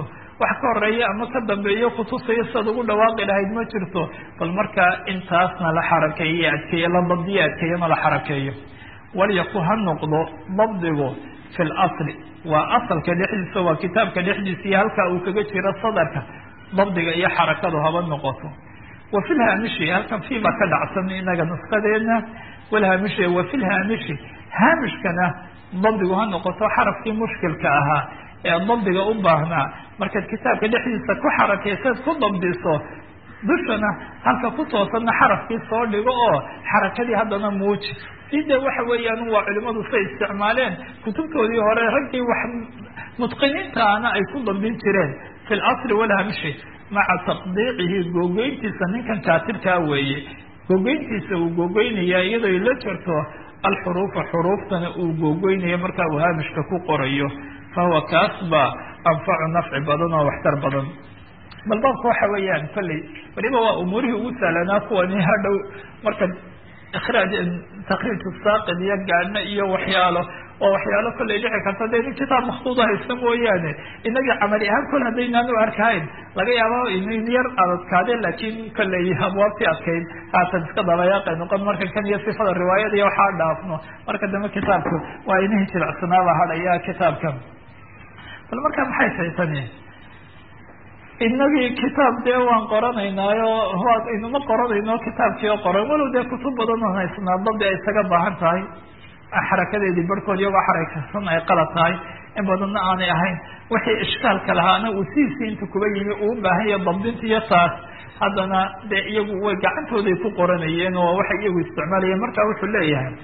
Speaker 1: wax ka horeeya ama ka dambeeyo kutusayo sidaad ugu dhawaaqi lahayd ma jirto bal markaa intaasna la xarakeeye adkeeyo la dabdiyo adkeeyana la xarakeeyo walyaku ha noqdo dabdigu fi lasli waa asalka dhexdiisa waa kitaabka dhexdiisa iyo halkaa uu kaga jiro sadarka dabdiga iyo xarakadu haba noqoto wa fi lhaamishi halkan fi baa ka dhacsan inaga nuskadeena walhaamishi wa fi lhaamishi haamishkana dabdigu ha noqoto xarafkii mushkilka ahaa ee dabdiga u baahnaa markaad kitaabka dhexdiisa ku xarakaysaad ku dabdiso dushana halka ku toosanna xarafkii soo dhigo oo xarakadii haddana muuji side waxa weeyaan waa culimadu say isticmaaleen kutubtoodii hore raggii wax mutqiniintaana ay ku dambin jireen fi lasli walhamshi maca taqdiicihi googoyntiisa ninkan kaatibkaa weeye googoyntiisa uu googoynaya iyadoo la jirto alxuruufa xuruuftana uu googoynayo markaa uu haamishka ku qorayo fahuwa kaas baa anfacu nafci badan oo waxtar badan bal baabka waxa weeyaan kolley waliba waa umuurihii ugu sahlanaa kuwani hadhow marka ikraaj takriij saaqid iyo gaadhna iyo waxyaalo oo waxyaalo kollay dhici karta dee nin kitaab maktuuda haysta mooyaane inagii camali ahaan kol haddaynaan u arkahayn laga yaaba inin yar adadkaadeen laakiin kollay abwaabtii adkayd haatan iska dabayaaqay noqon marka kan iyo sifada riwaayada iyo waxaa dhaafno marka dambe kitaabku waa inihii jilicsanaaba hadhaya kitaabkan bal marka maxay tahay tani inagii kitaab dee waan qoranaynaayo aynuma qoranayno kitaabkii oo qoran walow dee kutub badan oo haysnaa dabdi ay isaga baahan tahay xarakadeedii barhkood iyagoo xarakaysan ay qalad tahay in badanna aanay ahayn wixii ishkaalka lahaana uu siisii inta kuba yimi uu ubaahan yaha dabdinta iyo taas haddana dee iyagu way gacantooday ku qoranayeen oo waxay iyagu isticmaalayeen marka wuxuu leeyahay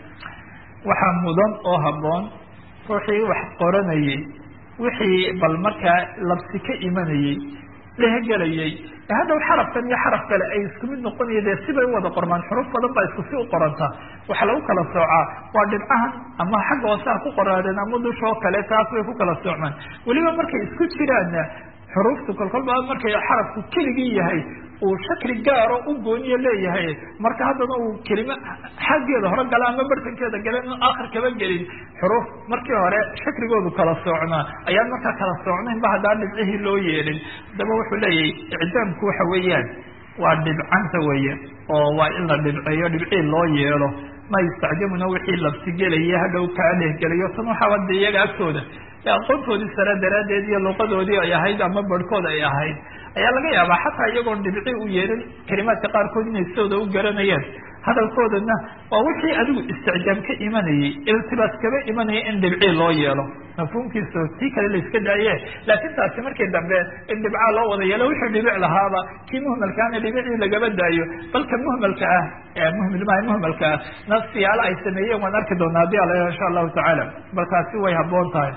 Speaker 1: waxaa mudan oo habboon ruuxii wax qoranayey wixii bal markaa labsi ka imanayey dhehgelayay hadhow xarafkan iyo xaraf kale ay isku mid noqonaya dee sibay u wada qormaan xuruuf badan baa isku si u qoranta waxaa lagu kala soocaa waa dhibcahan ama xagga hoose ha ku qoraadeen ama dushoo kale taas bay ku kala soocmaan weliba markay isku jiraanna xuruuftu kolkolba markay xarafku keligii yahay uu shakli gaaro u gooniyo leeyahay marka haddana uu kelime xaggeeda hore gala ama bartankeeda gala in aakhir kaba gelin xuruuf markii hore shakligoodu kala soocnaa ayaan markaa kala soocnayn ba haddaan dhibcihii loo yeelin haddaba wuxuu leeyahay icdaamku waxa weeyaan waa dhibcanta weeye oo waa in la dhibceeyo dhibcii loo yeelo ma yustacjamuna wixii labsigelaya hadhow kaa dhehgelayo tan waxaa wada iyaga agtooda aqoontoodii sare daraaddeed iyo luqadoodii ay ahayd ama barhkood ay ahayd ayaa laga yaabaa xataa iyagoon dhibci u yeelin kalimaadka qaarkood inay sidooda u garanayeen hadalkoodana waa wixii adigu isticjaam ka imanayay iltibaas kaba imanaya in dhibcii loo yeelo mafhuumkiisa tii kale la iska daaye laakiin taasi markii dambe in dhibcaa loo wada yeelo wixii dhibic lahaaba kii muhmalkaana dhibicii lagaba daayo balka muhmalka ah muhmilmaha muhmalka ah nafsiyaala ay sameeyeen waan arki doonaa haddii ala insha allahu tacaala bal taasi way habboon tahay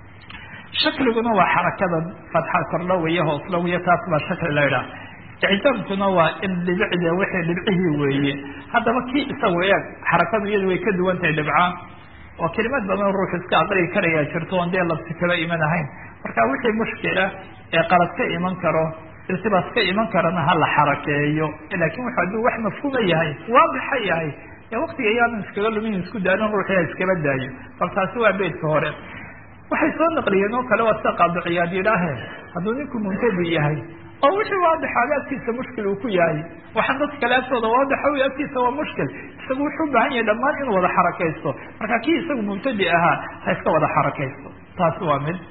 Speaker 1: shakliguna waa xarakadan fatxa kordho weeye hooslo weeye taas baa shakli la idhaha icdaamkuna waa in dhibicda wixii dhibcihii weeye haddaba kii isagu eeg xarakadu iyadu way ka duwan tahay dhibca oo kelimad badan ruux iska aqriyi karayaa jirto oon dee labsi kaba iman ahayn marka wixii mushkila ee qalad ka iman karo iltibaas ka iman karana ha la xarakeeyo laakin wuxu hadduu wax mafhuuma yahay waadixa yahay ee waktiga iyaanan iskaga lumin isku daanin ruuxii ha iskaba daayo bal taasi waa beydka hore waxay soo naqliyeen oo kale waa sida qaadiciyaad yidhaahe hadduu ninku muntadi yahay oo wixii waadixaaga agtiisa mushkil uu ku yahay waxaan dadka kale agtooda waadixa wy agtiisa waa mushkil isagu wuxuu ubaahan yahay dhammaan inuu wada xarakaysto marka kii isagu mubtadi ahaa ha iska wada xarakaysto taasi waa mid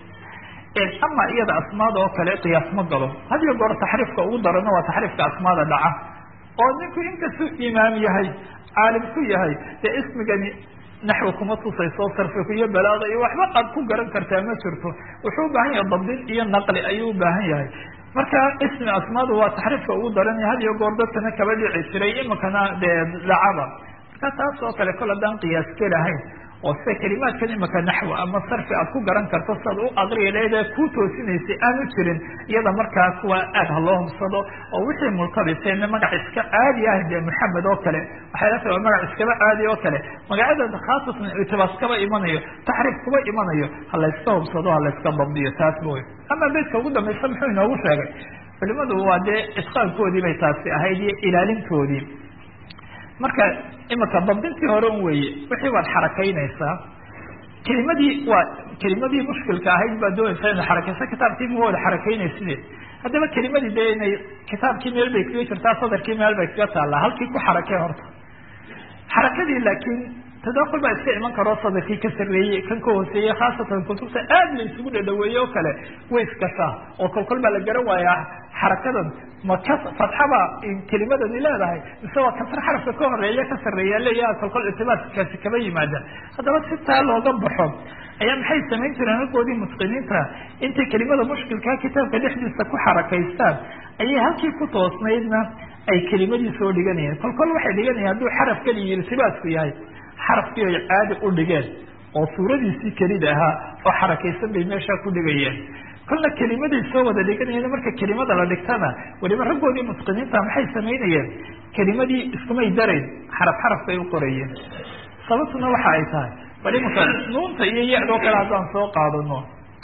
Speaker 1: ama iyada asmaada oo kale qiyaas ma galo hadiyo goor taxriifka ugu darana waa taxriifka asmaada dhaca oo ninku inkastuu imaam yahay caalim ku yahay dee ismigani naxwi kuma tusayso sarfiku iyo balaaga iyo waxba aad ku garan kartaa ma jirto wuxuu ubaahan yahay dabdin iyo naqli ayuu ubaahan yahay marka ismi asmaadu waa taxriifka ugu daranaya had iyo goor dadkana kaba dhici jiray imikana dee dhacaba marka taas oo kale kol haddaan qiyaas gelahayn oo sida kelimaadkan imika naxwi ama sarfi aad ku garan karto siaad u aqriya leeda ku toosinaysay aanu jirin iyada markaa kuwa aad ha loo hubsado oo wixii multabisayna magac iska caadi ah dee maxamed oo kale waxay la tahay waa magac iskaba caadi oo kale magacyada khaasatan ictibaas kaba imanayo taxriif kuba imanayo ha layska hubsado ha layska dabdiyo taas mooy ama beydka ugu dambaysa muxuu inoogu sheegay culimadu waa dee itqaankoodii bay taasi ahayd iyo ilaalintoodii marka imika dabdintii hore un weeye wixii waad xarakaynaysaa kelimadii waa kelimadii mushkilka ahayd baa doonaysa ina xarakeysa kitaabkii ma wada xarakeynaysidee haddaba kelimadii dee inay kitaabkii meel bay kaga jirtaa sadarkii meel bay kaga taallaa halkii ku xarakee horta xarakadii laakiin tadakul baa iska iman karoo sadarkii ka sarreeyey kan ka hooseeyey khaasatan kutubta aad la isugu dhadhaweeye oo kale way iskashaa oo kolkol baa la garan waayaa xarakadan ma ka fatxaba kelimadani leedahay mise waa kasar xarafka ka horeeya ka sarreeya leeyaha kolkol ictibaadkaasi kama yimaada haddaba si taa looga baxo ayaa maxay samayn jireen raggoodii mutqiniinta intay kelimada mushkilkaa kitaabka dhexdiisa ku xarakaystaan ayay halkii ku toosnaydna ay kelimadii soo dhiganayeen kolkol waxay dhiganayeen hadduu xaraf keliya iltibaasku yahay xarafkii ay caadi u dhigeen oo suuradiisii kelida ahaa oo xarakaysan bay meeshaa ku dhigayeen kolna kelimaday soo wada dhiganayeen marka kelimada la dhigtana weliba raggoodii mutqiniinta maxay samaynayeen kelimadii iskumay darayn xaraf xaraf bay u qorayeen sababtuna waxa ay tahay bal imanka nuunta iyo ya-doo kale haddaan soo qaadano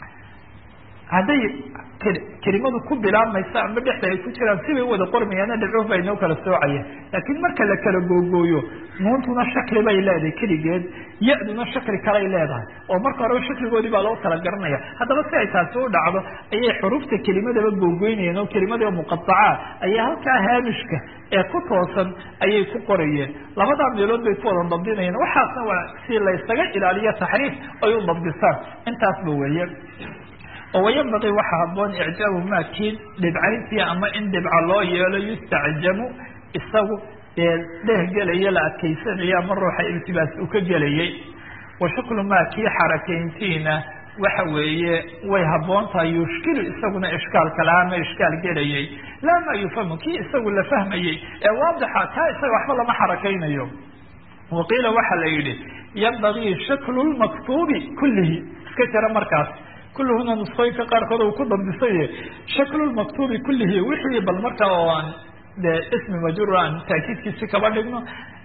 Speaker 1: hadday kelimadu ku bilaabmaysa ama dhexda ay ku jiraan sibay u wada qormayaana dhibcuh baa inoo kala soocaya laakiin marka la kala googooyo nuuntuna shakli bay leedahay keligeed ya-duna shakli kalay leedahay oo marka horeba shakligoodii baa loo kala garanaya haddaba si ay taasi u dhacdo ayay xurufta kelimadaba googoynayeen oo kelimadii muqadaca ayay halkaa haamishka ee ku toosan ayay ku qorayeen labadaa meelood bay ku wada dabdinayeen waxaasna waa si laysaga ilaaliyo taxriif ay u dabdisaan intaasba weeye oo wayanbaqii waxaa haboon icjaabu maa kii dhibcayntii ama in dhibca loo yeelo yustacjamu isagu dee dhehgelaya la adkaysanaya ama ruuxa iltibaas uu ka gelayay wa shaklu maa kii xarakayntiina waxa weeye way haboon tahay yushkilu isaguna ishkaalka lahaa ma ishkaal gelayay laa maa yufhamu kii isagu la fahmayey ee waadixa kaa isaga waxba lama xarakaynayo waqiila waxaa la yidhi yanbagii shaklu lmaktuubi kullihi iska jira markaas kulluhuna nusqooyinka qaarkood uu ku dabdisaye shaklulmaktuubi kullihi wixii bal markaa oo aan dee ismi majruur aan taakiidkiisi kaba dhigno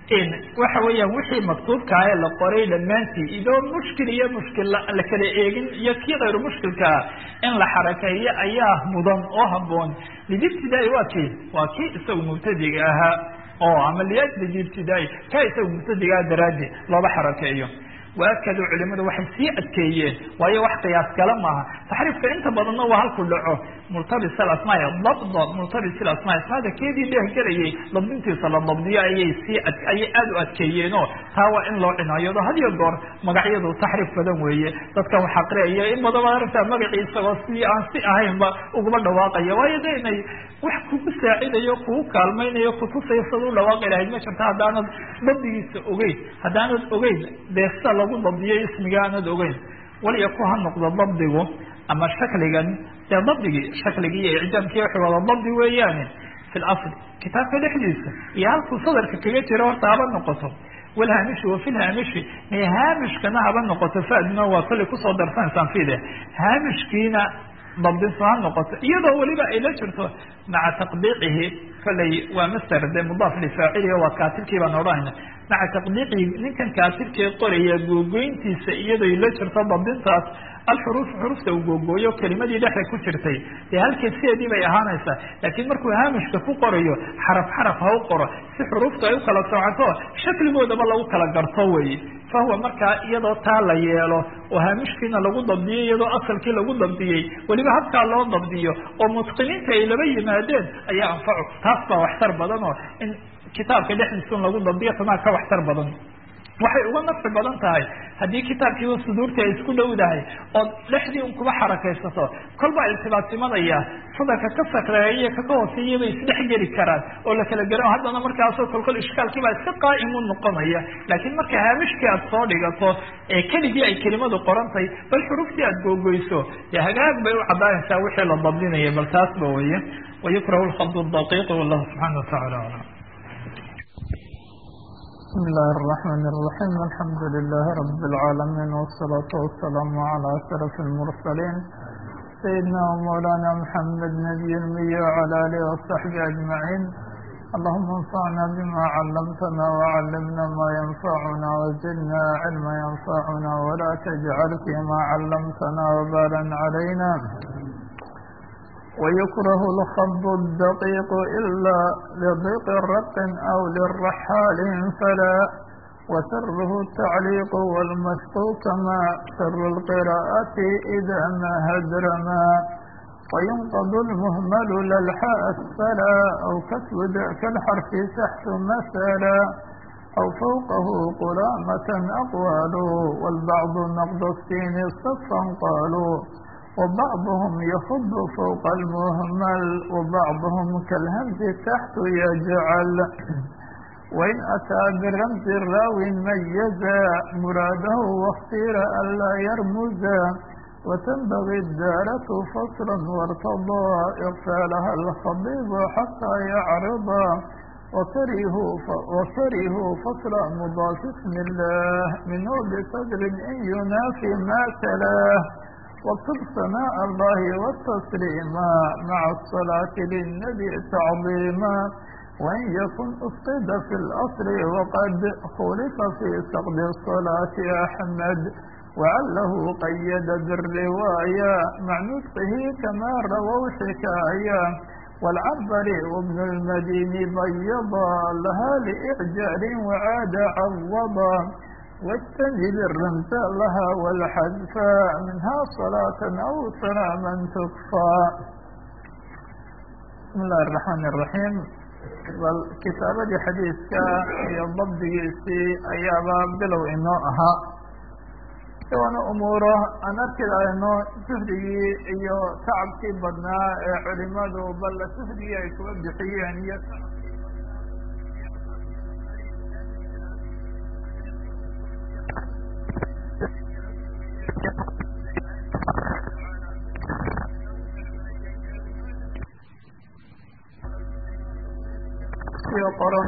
Speaker 1: waxa weeyaan wixii maktuubkaa ee la qoray dhammaantii idoo mushkil iyo mushkil la kala eegin iyo kii kayru mushkilkaa in la xarakeeyo ayaa mudan oo haboon lidibtidaai waa kii waa kii isagu mubtadiga ahaa oo ama liajli ibtidaai kaa isagu mubtadigaa daraadi looba xarakeeyo waakaduu culimadu waxay sii adkeeyeen waayo wax qiyaas kale maaha taxriifka inta badanna waa halku dhaco multabis alasmaai dabda multabis alasmaai asmaada keedii dhehgelayay dabdintiisa la dabdiyo ayay sii ayay aada u adkeeyeenoo taa waa in loo cinaayado had iyo goor magacyadu taxriif badan weeye dadka wax aqriyaya in badan baad aragtaa magacii isagoo si aan si ahaynba uguma dhawaaqaya waayo de inay wax kugu saacidayo kugu kaalmaynayo kutusayo sad u dhawaaqi lahayd ma jirta haddaanad dabdigiisa ogeyn haddaanad ogeyn dee sida lagu dabdiyo ismiga aanad ogeyn waliya ku ha noqdo dabdigu ama shakligan dee dabdigii shakligii iyo icjaamkii wuxuu wada dabdi weeyaane fi lasl kitaabka dhexdiisa iyo halkuu sadarka kaga jiro horta haba noqoto walhaamishi wa fi lhaamishi may haamishkana haba noqoto fadna waa kallay kusoo darsanaysaan fide haamishkiina dabdinso ha noqoto iyadoo weliba ay la jirto maca taqdiicihi kollay waa master de mudaaf lifaaciliga waa kaatibkii baan odhanayna maca taqdiicihi ninkan kaatibkee qoraya googoyntiisa iyadoo la jirto dabdintaas alxuruuf xurufta uu googooyo kelimadii dhexda ku jirtay dee halkii sideedii bay ahaanaysaa laakiin markuu haamishka ku qorayo xaraf xaraf ha u qoro si xuruftu ay u kala socoto shakligoodaba lagu kala garto wey fahuwa markaa iyadoo taa la yeelo oo haamishkiina lagu dabdiyey iyadoo asalkii lagu dabdiyey weliba habkaa loo dabdiyo oo mutqiniinta ay laba yimaadeen ayaa anfacu taas baa waxtar badan oo in kitaabka dhexdiisa un lagu dabdiyo tanaa ka waxtar badan waxay uga nafci badan tahay haddii kitaabkiiba suduurtii ay isku dhowdahay ood dhexdii un kuba xarakaysato kolbaa iltibaas imanaya sadarka ka sakreeya iyo kaka hooseeya bay isdhex geli karaan oo la kala garan haddana markaasoo kolkol ishkaalkiibaa iska qaa'im u noqonaya laakiin marka haamishkii aad soo dhigato ee keligii ay kelimadu qorantay bal xuruftii aad googoyso dee hagaag bay u caddaanaysaa wixii la dabdinaya bal taasba weye wayukrahu lkhabd daqiiq wallahu subxaana watacala aclam
Speaker 2: بسم الله الرحمن الرحيم الحمد لله رب العالمين والصلاة والسلام على أشرف المرسلين سيدنا ومولانا محمد نبي المي وعلى آله وصحبه أجمعين اللهم انفعنا بما علمتنا وعلمنا ما ينفعنا وزدنا علما ينفعنا ولا تجعل فيما علمتنا وبالا علينا ويكره الخض الدقيق إلا لضيق رق أو للرحال فلا وسره التعليق والمشق كما سر القراءة إذا ما هدرما وينقض المهمل للحاء أسفلا أو كسب ذاك الحرف تحت مثلا أو فوقه قرامة أقوال والبعض نقض السين صفا قالوا وبعضهم يخض فوق المهمل وبعضهم كالهمز تحت يجعل وإن أتى برمز الراوي ميزا مراده واختير ألا يرمزا وتنبغي الدارة فصلا وارتضى إغفالها الخبيب حتى يعرضا وكرهوا وكرهوا فصل مضاف اسم الله منه بصدر إن ينافي ما تلاه واكتب ثناء الله والتسليما مع الصلاة للنبي تعظيما وإن يكن أفقد في الأصل وقد خلف في سقد الصلاة أحمد وعله قيد بالرواية مع نطقه كما رووا حكاية والعنبري وابن المدين بيضا لها لإعجال وعاد عوضا واجتنب الرمز لها والحذف منها صلاة أو سلاما تكفى بسم الله الرحمن الرحيم bal kitaabadii xadiidka iyo dabdigiisii ayaaba bilow inoo ahaa iwaana umuuro aan arki lahayno suhdigii iyo tacabkii badnaa ee culimadu bal suhdigii ay kuga bixiyeen iyo qoran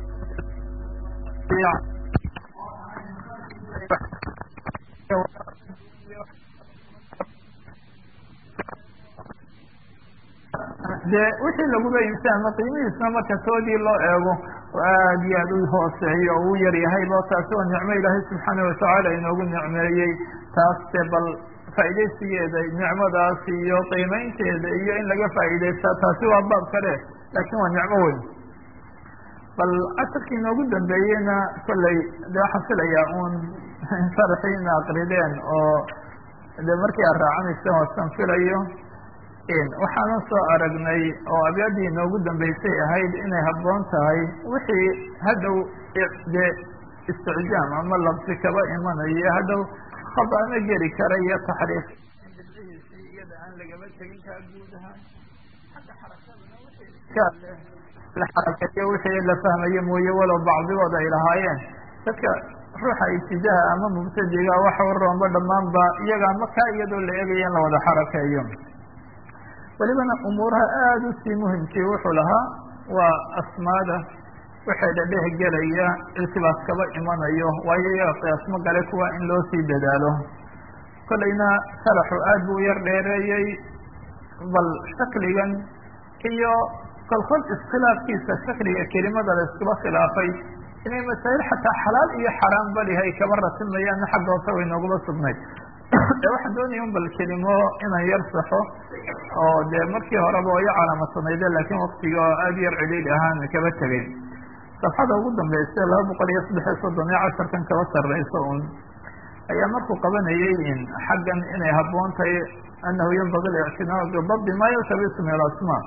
Speaker 2: dee wixii laguba imsaama qiimihiisna marka toodii loo eego oo aad iyo aad u hooseeyo oo u yar yahayba taasi waa nicmo ilaahay subxaana watacaala inoogu nicmeeyey taas de bal faa'iidaysigeeda nicmadaas iyo qiimeynteeda iyo in laga faa'iidaysta taasi waa baab kale laakiin waa nicmo weyn bal casharkii inoogu dambeeyeyna kolley de waxaan filayaa un sharxii ina aqrideen oo de markii aad raacanayseen waasan filayo waxaana soo aragnay oo abyadii inoogu dambeysay ahayd inay habboon tahay wixii hadhow de isticjaam ama labsi kaba imanayo hadhow khabaano geli kara iyo taxriif bidcihiisii iyada aan lagaba tegin kaa guud ahaan xagga xarakadana wixii la xarakeeyo wixii la fahmayo mooye walow bacdigood ay lahaayeen dadka ruuxa ibtidaaha ama mubtadiga waxa waroonba dhammaanba iyaga ama kaa iyadoo la eegaya in la wada xarakeeyo welibana umuuraha aada u sii muhimkii wuxuu lahaa waa asmaada waxay dhadheh gelaya iltibaas kaba imanayo waayo iyaga qiyaasmo gale kuwa in loo sii dadaalo kolleyna salaxu aad buu u yar dheereeyey bal shakligan iyo kolkol iskhilaafkiisa shakliga kelimada la iskuba khilaafay inay masaa'il xataa xalaal iyo xaraam balihay kaba rasimayaanna xagga hoose way nooguma sugnayd ee waxaan doonaya un bal kelimo inaan yar saxo oo dee markii horeba oo iyo calaamadsanayde laakiin waktiga oo aada yar cidhiidh ahaan kaba tegay safxada ugu dambeysa laba boqol iyo saddex iyo soddon iyo casharkan kaba sarreysa un ayaa markuu qabanayay in xaggan inay habboon tahay anahu yanbagi اlictinaa bidabdi ma yaltabisu min alasmaa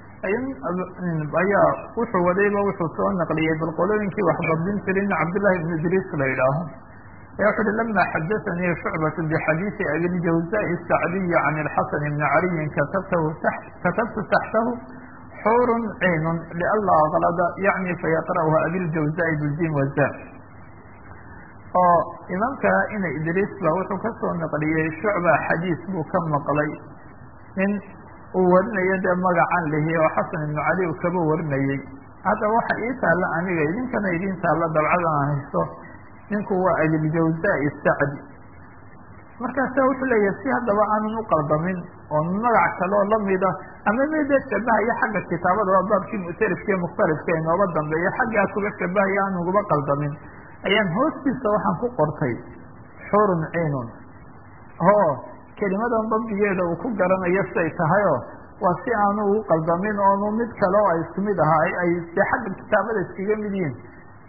Speaker 2: ayaa wuxuu wadayba wuxuu soo naqliyey bal qolooyinkii wax dabdin jirin cabdillahi ibn idriis la yidhaaho ayaa wuxu uhi lama xadaanii shucbat bixadiisi abiljawzai sacdiyi can ilxasan ibni caliyin katabtahu katabtu taxtahu xurun ciinun lianla aklada yacni fayaqra'uha abiljawzai bijim waza oo imaamka ina idriis ba wuxuu kasoo naqliyey shucba xadiis buu ka maqlay nin uu warinayo dee magacan lihi oo xasan ibnu cali uu kaba warinayey haddaba waxa ii taalla aniga idinkana idin taalla dabcadan aan haysto ninku waa abiljawzai sacdi markaasa wuxuu leeyahay si haddaba aanan u qaldamin oo magac kaloo lamida ama midee shabahaya xagga kitaabada waa baabkii mu'tarifka iyo mukhtalifka inooga dambeeya xaggaa kuga shabahaya aan uguba qaldamin ayaan hoostiisa waxaan ku qortay xurun ciinun o kelimadan dabdigeeda uu ku garanayo siday tahayoo waa si aanu ugu qaldamin oonu mid kale oo ay isku mid ahaa ay dee xagga kitaabada iskaga mid yihin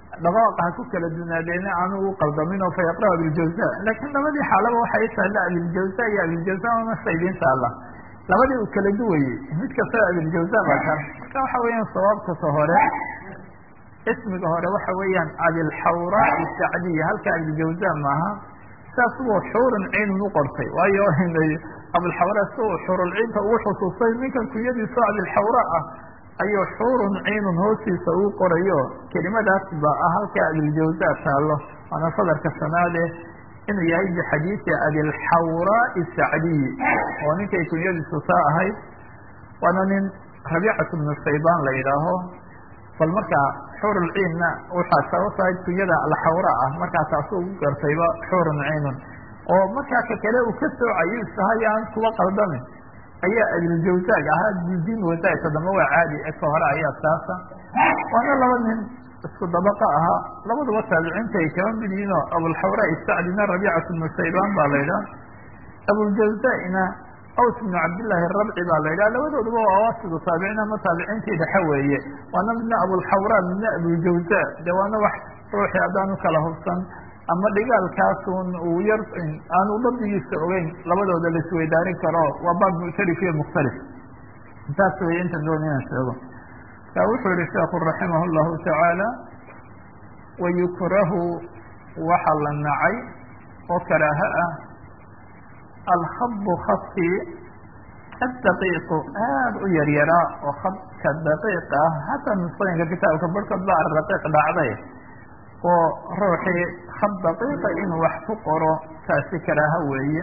Speaker 2: dhaqaaqa ha ku kala dunaadeena aanu u qaldamin oo fa yaqra abiljawza laakiin labadii xaalaba waxay taalla abiljawza iyo abiljawza una saydiin taalla labadii uu kala duwayey mid kastaba abiljawza baa tar marka waxa weeyaan sawaabkasa hore ismiga hore waxa weeyaan abilxawra isacdiya halka abiljawza maaha saas uu xuurun ciinun u qortay waayo abilxawra si uu xurulciinta ugu xusuustay ninkan kunyadiisa abilxawra ah ayuu xuurun ciinun hoostiisa uu qorayo kelimadaas ba ah halka abiljawza taallo waana sadarka sanaade inuu yahay bixadiisi abilxawra isacdiyi oo ninkay kunyadiisu saa ahayd waana nin rabiicat bnu shaybaan la yidhaaho bal markaa xuurulciinna waxaa sababta ahayd kunyada alxawra ah markaa taasu ugu gartayba xuurun ciinun oo markaa ka kale uu ka soocayo isahay aan kuwa qaldamin ayaa abiljawzaag ahaa dudin wazaagta dambe waa caadi eka hore ayaa saasa waana laba nin isku dabaqa ahaa labaduba taabiciinta ay kaba mid yihiin oo abulxawra isacdina rabiicat bnu shaybaan baa la yidhaha abuljawza-na aws bnu cabdillaahi rabci baa la yidhaha labadooduba waa awasidu taabiciin ama taabiciintii dhexe weeye waana midna abulxawra midna abuljawza de waana wax ruuxii haddaan u kala hubsan ama dhigaalkaasun uu yar aanu dabdigiisa ogeyn labadooda la isweydaarin karo waa baab muctarif iyo mukhtalif intaas wey intan doon inaan sheego ka wuxuu yihi sheekhu raximah llahu tacaala wayukrahu waxa la nacay oo karaaha ah alkhabu khadkii addaqiiqu aada u yaryaraa oo khadka daqiiq ah hataa nusooyinka kitaabka barhkood ba araqiiq dhacday oo ruuxii khad daqiiqa inuu wax ku qoro taasi karaaha weeye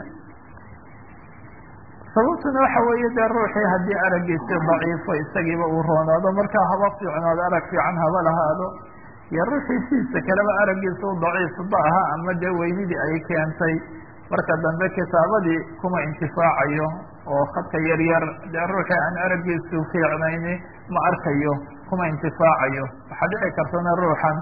Speaker 2: sababtuna waxa weeye dee ruuxii haddii araggiisi daciifo isagiiba uu roonaado markaa haba fiicnaado arag fiican haba lahaado iyo ruuxii siisa kaleba araggiisa u daciifba aha ama dee weynidii ay keentay marka dambe kitaabadii kuma intifaacayo oo khadka yar yar dee ruuxii aan araggiisu fiicnayni ma arkayo kuma intifaacayo waxaa dhici kartana ruuxan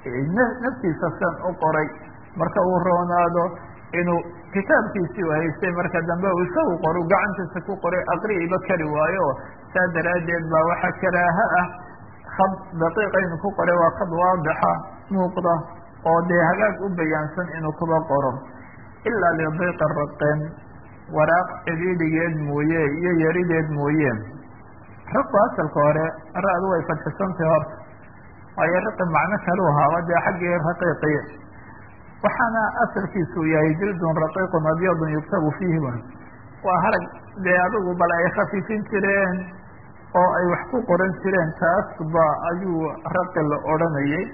Speaker 2: naftiisa san u qoray marka uu roonaado inuu kitaabkiisii u haystay marka dambe uu isagu qoro gacantiisa ku qoray aqri'iba kari waayo saa daraaddeed baa waxaa karaaha ah khad daqiiqa inuu ku qoray waa khad waadixa muuqda oo dee hagaag u bayaansan inuu kuba qoro ilaa lidiiqa raqen waraaq cidhiidhigeed mooye iyo yarideed mooye raqu asalka hore ra-du way fadxisantay horta waayo raqi macno kalu ahaaba dee xaggii raqiiqi waxaana asalkiisu yahay jildun raqiiqun abyadun yuktabu fiihi waa harag dee adigu bal ay khafiifin jireen oo ay wax ku qoran jireen taas ba ayuu raqi la odhanayay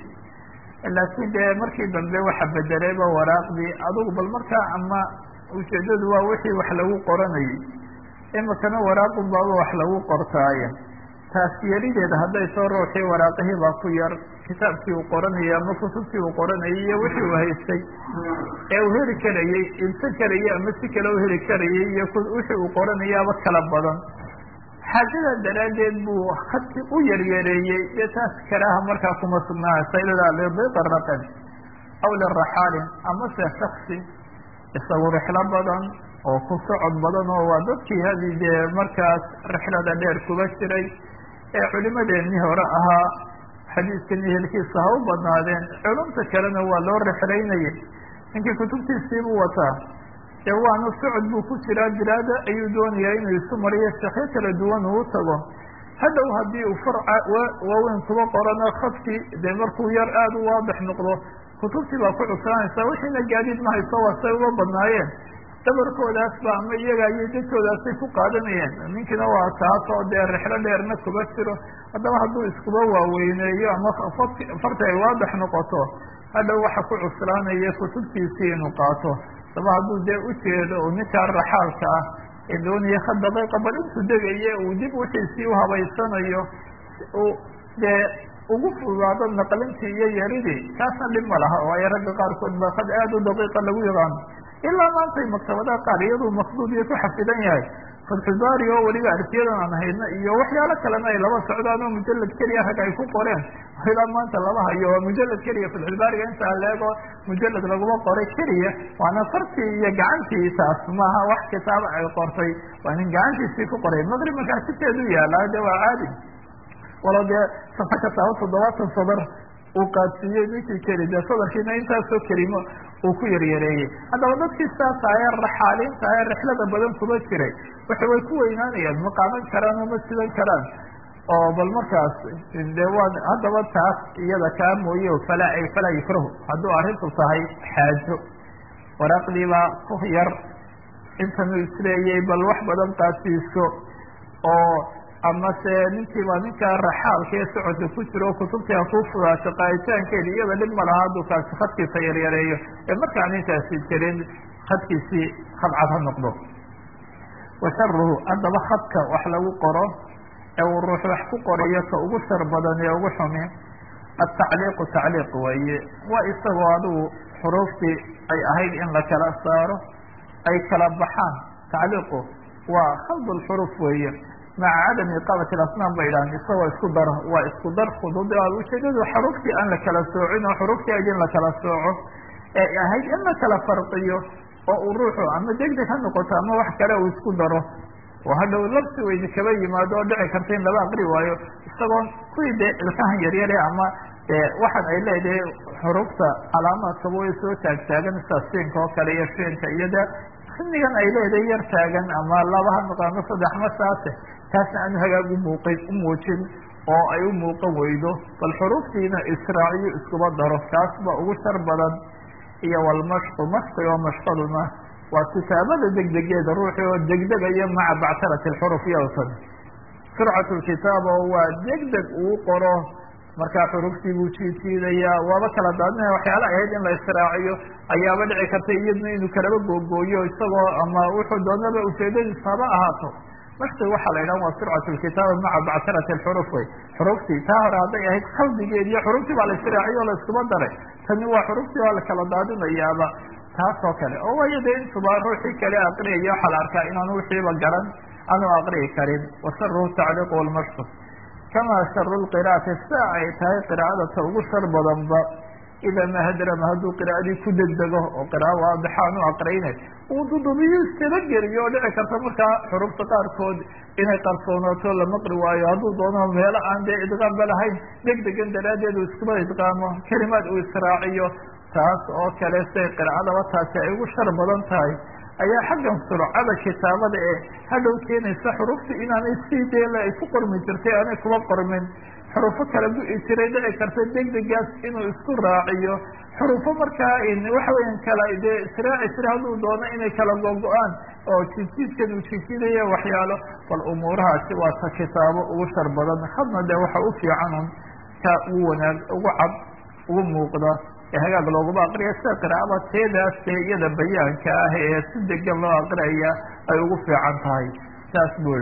Speaker 2: laakiin dee markii dambe waxa bedelayba waraaqdii adigu bal markaa ama ujeedadu waa wixii wax lagu qoranayay imikana waraaqun baaba wax lagu qortaaye taas yarideeda hadday soo ruuxii waraaqihii baa ku yar kitaabkii uu qoranayay ama kutubtii uu qoranayay iyo wixii uu haystay ee uu heli karayey ibsan karayey ama si kale u heli karayay iyo wixii uu qoranayaaba kala badan xaajada daraaddeed buu khadkii u yaryareeyey dee taas karaaha markaa kuma sugnaanaysa ilaa lidiiqa raqan aw liraxaalin amase shaksi isagu rixlo badan oo ku socod badan oo waa dadkii hadii dee markaas rixlada dheer kuba jiray ee culimadeennii hore ahaa xadiiskan ehelkiisa ha u badnaadeen culumta kalena waa loo rixlaynayay ninkii kutubtiisiibuu wataa dee waana socod buu ku jiraa bilaada ayuu doonayaa inuu isu mariyo shekyo kala duwan uu tago hadhow haddii uu farca waaweyn kuba qorano khadkii dee markuu yar aada u waadix noqdo kutubtii baa ku cusraanaysa wixiina gaadiid ma hayso waa say uga badnaayeen dabarkoodaas ba ama iyaga iyo dadkoodaasay ku qaadanayeen ninkiina waa taas oo dee rixlo dheerna kuba jiro haddaba hadduu iskuba waaweyneeyo ama farti ay waadix noqoto hadhow waxa ku cuslaanaya kutubtiisii inuu qaato daba hadduu dee ujeedo uu ninkaa raxaalka ah ee doonaya khad daqiiqa bal intuu degaye uu dib wixiisii uhabaysanayo uu dee ugu fudaado naqlintii iyo yaridii kaasna dhib ma laha waayo ragga qaarkood ba khad aada u daqiiqa lagu yaqaano ilaa maantay maktabadaha qaar iyaduu maqduud iyo ku xafidan yahay fatxubaari oo weliba arsiyadan aan hayno iyo waxyaalo kalena ay laba socdaan oo mujalad keliya rag ay ku qoreen ilaa maanta lama hayo waa mujalad keliya fatxulbaariga intaa leego mujalad laguma qoray keliya waana fartii iyo gacantii taas maaha wax kitaaba ay qortay waa nin gacantiisii ku qoray maqrib markaa siteedu yaala de waa caadi walo dee safa kataaba toddobaatan sadar uu qaadsiiyey ninkii keli dee sadarkiina intaasoo kelimo uu ku yaryareeyey haddaba dadkii saas ahae raxaaliinta ahe rixlada badan kuma jiray waxa way ku weynaanayaan ma qaadan karaan oo ma sidan karaan oo bal markaas de waa haddaba taas iyada kaa mooye falaa ay falaa yukrahu hadduu arrintu tahay xaajo waraaqdiibaa ku yar intanu isleeyay bal wax badan qaadsiiso oo ama se ninkiiba ninkaa raxaalka ee socodka ku jiro oo kutubtii ha kuu fudaato qaaditaankeedi iyada dhib ma laha hadduu kaasi khadkiisa yaryareeyo ee markaan intaasi jirin khadkiisii khadcad ha noqdo wa sharuhu haddaba khadka wax lagu qoro ee uu ruux wax ku qorayo ka ugu shar badan ee ugu xumi atacliiqu tacliiq weeye waa isagoo adigu xuruuftii ay ahayd in la kala saaro ay kala baxaan tacliiqu waa khald lxuruf weeye maca cadami iqaamati asnaam ba idhahan isagoo isku dar waa isku dar khudud ujeedadu xaruftii aan la kala soocin oo xuruftii ayd in la kala sooco ee ahayd in la kala farqiyo oo uu ruuxu ama degdeg ha noqoto ama wax kale uu isku daro oo hadhow labsi weyne kaba yimaado oo dhici karta in laba aqri waayo isagoo kuwii dee ilkahan yaryare ama waxaan ay leedahay xurufta calaamaadkaba way soo taagtaagan sida siinka oo kale iyo shiinka iyo de xinigan ay leedahay yar taagan ama laba ha noqo ama saddex ma saase taasna aanu hagaag umuuqin u muujin oo ay u muuqan weydo bal xuruuftiina israaciyo iskuba daro kaas ba ugu shar badan iyo walmashqu mashqi oo mashqaduna waa kitaabada degdegeeda ruuxi oo degdegayo maca bactarati lxuruf yowtan surcat lkitaaba waa degdeg uu qoro markaa xuruftii buu jiidjiidayaa waaba kala daadinaya waxyaala ahayd in la israaciyo ayaaba dhici karta iyadna inuu kalaba googooyo isagoo ama wuxuu doonaba ujeedadiisa haba ahaato mashqi waxaa la yidhaha waa surcat lkitaaba maca bactarati lxuruf wey xuruftii taa hore hadday ahayd khaldigeed iyo xuruftii baa la israaciyo o la iskuba daray tani waa xuruftii waa la kala daadinayaaba taas oo kale oo waayo de intuba ruuxii kale aqriyaya waxaa la arkaa inaanu wixiiba garan aanu aqriyi karin washaruhu tacliiq walmashqu kamaa sharu lqira'ati sia ay tahay qiraa'ada ta ugu shar badanba ida mahadrama hadduu qiraa'adii ku degdego oo qira'a waadixa aanu aqrayne uu dudubiyo iskaba geliyo oo dhici karta markaa xurufta qaarkood inay qarsoonaato la maqri waayo hadduu doono meelo aan dee idqaamba lahayn degdegan daraaddeed uu iskuba idqaamo kelimaad uu israaciyo taas oo kale siay qiraa'adaba taasi ay ugu shar badan tahay ayaa xaggan surcada kitaabada ee hadhow keenaysa xurufta inaanay sii deela ay ku qormi jirtay aanay kuba qormin xurufo kala gu-i jiray dhici karta degdegaas inuu isku raaciyo xurufo markaa waxa weyan kala dee israaci jira hadduu doono inay kala gogo-aan oo jidjiidkan uu jidjiidaya waxyaalo bal umuurahaasi waa ta kitaabo ugu shar badan hadna dee waxa u fiican un ka ugu wanaag ugu cad ugu muuqda ee hagaag looguma aqriya sida qiraa'ada teedaas ee iyada bayaanka ah ee si degan loo aqriyaya ay ugu fiican tahay saas bui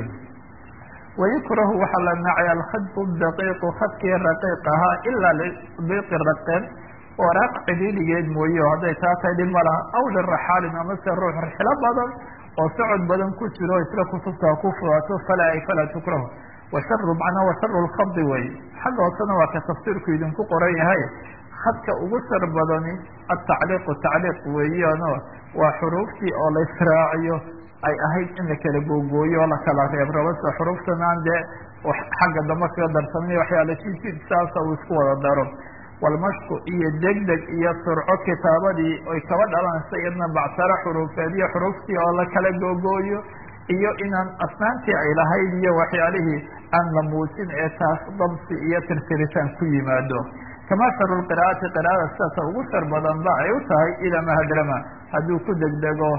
Speaker 2: wayukrahu waxaa la nacay alkhadbu daqiiqu khadkii raqiiq ahaa ilaa lidiiqi raqeen waraaq cidhiidhigeed mooye oo hadday taa tahay dhib ma laha aw liraxaalin amase ruux rixlo badan oo socod badan ku jiro isla kutubta ku fudaato falaa ay falaa tukrahu washaru macnaa washaru lkhadi wey xagga hoosena waa ka tafsiirku idinku qoran yahay khadka ugu shar badani atacliiqu tacliiq weeyaano waa xuruuftii oo la israaciyo ay ahayd in la kala googooyo oo la kala reebrabo sida xuruuftan aan dee xagga dambe kaga darsamay waxyaala jidjid saasa uu isku wada daro walmashku iyo degdeg iyo surco kitaabadii ay kaba dhalanaysa iyadna bactaro xuruufeed iyo xuruuftii oo la kala googooyo iyo inaan asnaantii ay lahayd iyo waxyaalihii aan la muujin ee taas dabsi iyo tirtiritaan ku yimaado kamaa sharu lqira'ati qira'ada sidata ugu shar badan ba ay u tahay idaa mahadrama hadduu ku degdego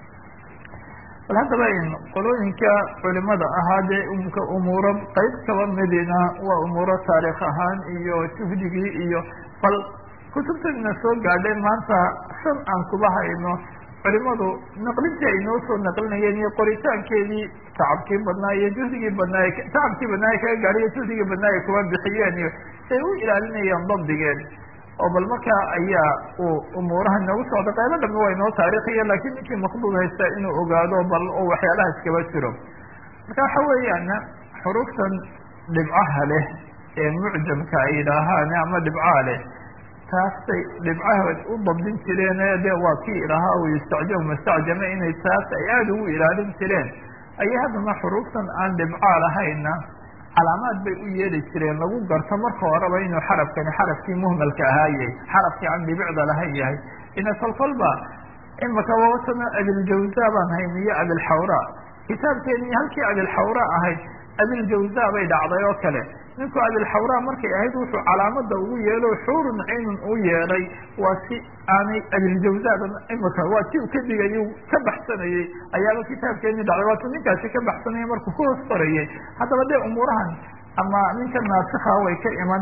Speaker 2: bal haddaba qolooyinka culimada ahaa dee umka umuuro qeyb kaba midina waa umuuro taariikh ahaan iyo juhdigii iyo bal kutubtana soo gaadhay maanta shan aan kuba hayno culimadu naqlintii ay noo soo naqlinayeen iyo qoritaankeedii tacabkii badnaa iyo juhdigii badnaa tacabkii badnaa ay kaga gaadhay iyo juhdigii badnaa ay kuba bixiyeen iyo say u ilaalinayaan dabdigeed oo bal markaa ayaa uu umuuraha noogu socda qaybo dhambe waa inoo taariikhiya laakiin ninkii maqduud haysta inuu ogaado bal oo waxyaalaha iskaba jiro marka waxa weeyaan xuruuftan dhibcaha leh ee mucjamka ay yidhaahaan ama dhibcaha leh taasay dhibcahood u dabdin jireen de waa kii ilahaa u yustacjab mustacjame inay taas ay aada ugu ilaalin jireen ayay haddana xuruuftan aan dhibcaa lahayna calaamaad bay u yeeli jireen lagu garto marka horeba inuu xarafkani xarafkii muhmalka ahaa yahay xarafkii aan dhibicda lahayn yahay ina kolkolba imaka waatana abiljawza baan hayn iyo abilxawra kitaabkeeni halkii abilxawra ahayd abiljawza bay dhacday oo kale ninku abilxawra markay ahayd wuxuu calaamada ugu yeelo xuurun caynun u yeedhay waa si aanay abiljawzada imaka waa si uu ka digay ka baxsanayey ayaaba kitaabkeeni dhacday waatu ninkaasi ka baxsanaya markuu ku hoos qorayay haddaba dee umuurahan ama ninka naasika way ka iman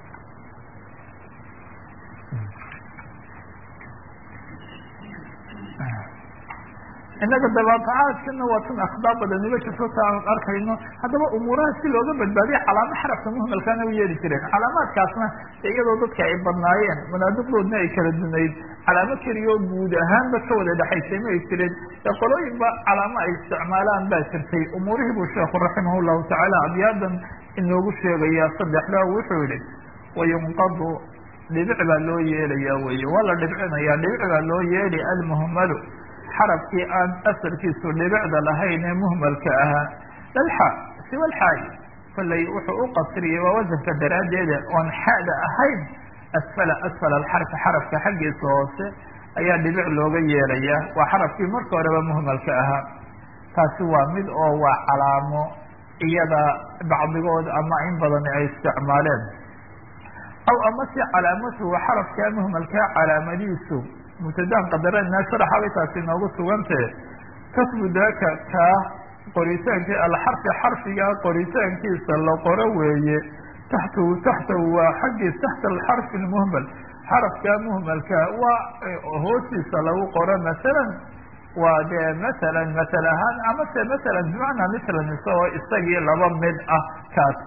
Speaker 2: innaga dabaatacaadkana waa tan akhdaa badaniba jirto ta aan arkayno haddaba umuuraha si looga badbaadiya calaamo xarafka muhmalkana u yeeli jireen calaamaadkaasna iyadoo dadka ay badnaayeen manaadiqdoodna ay kala dunayd calaamo keliyo guud ahaanba ka wada dhexaysay ma ay jireen ee qolooyinba calaamo ay isticmaalaan baa jirtay umuurihii buu sheekhu raximah llahu tacaala abyaadan inoogu sheegaya saddexda wuxuu yihi wayunqadu dhibic baa loo yeelaya weye waa la dhibcinaya dhibic baa loo yeeli almuhmalu xarafkii aan asalkiisu dhibicda lahayn ee muhmalka ahaa dalxa siwa lxaay kollay wuxuu u qasriyey waa wasanka daraaddeeda oon xada ahayn asfala asfala alxarfi xarafka xaggiisa hoose ayaa dhibic looga yeelaya waa xarafkii marka horeba muhmalka ahaa taasi waa mid oo waa calaamo iyada bacdigood ama in badan ay isticmaaleen aw amase calaamatuhu xarafkaa muhmalkaa calaamadiisu mubtadaan qadarana sharaxabay taasi inoogu sugantee kasbu daaka kaa qoritaanki alxarfi xarfiga qoritaankiisa la qoro weeye taxtahu taxtahu waa xaggiis taxta alxarfi lmuhmal xarafka muhmalka waa hoostiisa lagu qoro masalan waa dee masalan masal ahaan amase masalan bimacnaa mislan isagoo isagii laba mid ah kaas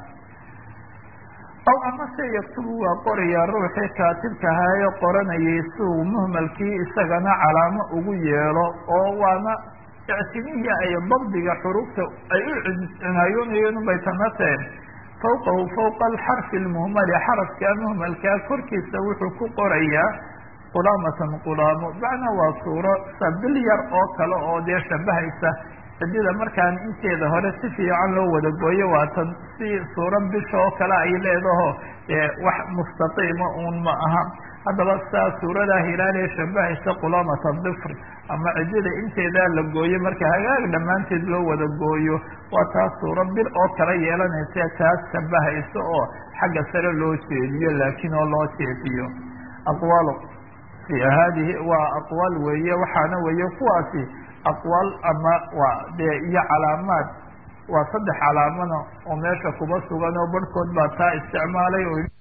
Speaker 2: aw amase yaktubu waa qorayaa ruuxii kaatibkahaayo qoranayay si uu muhmalkii isagana calaamo ugu yeelo oo waana ictimihii ay dabdiga xuruufta ay u cinaayoonayeen unbay tanateen fawqahu fawqa alxarfi lmuhmali xarafka muhmalkaa korkiisa wuxuu ku qorayaa qulaamatan qulaamo macnaa waa suuro sabil yar oo kale oo dee shabahaysa cidida markaan inteeda hore si fiican loo wada gooyo waatan si suura bisha oo kale ay leedaho wax mustaqiima uun ma aha haddaba saa suuradaa hilaalee shabahaysa qulaamata difri ama cidida inteedaa la gooyo marka hagaag dhammaanteed loo wada gooyo waa taas suuro bil oo kala yeelanaysa taas shabahaysa oo xagga sare loo jeediyo laakiin oo loo jeediyo aqwaalo fi hadihi waa aqwaal weeye waxaana weeye kuwaasi aqwaal ama waa dee iyo calaamaad waa saddex calaamana oo meesha kuba sugan oo barhkood baa taa isticmaalay oo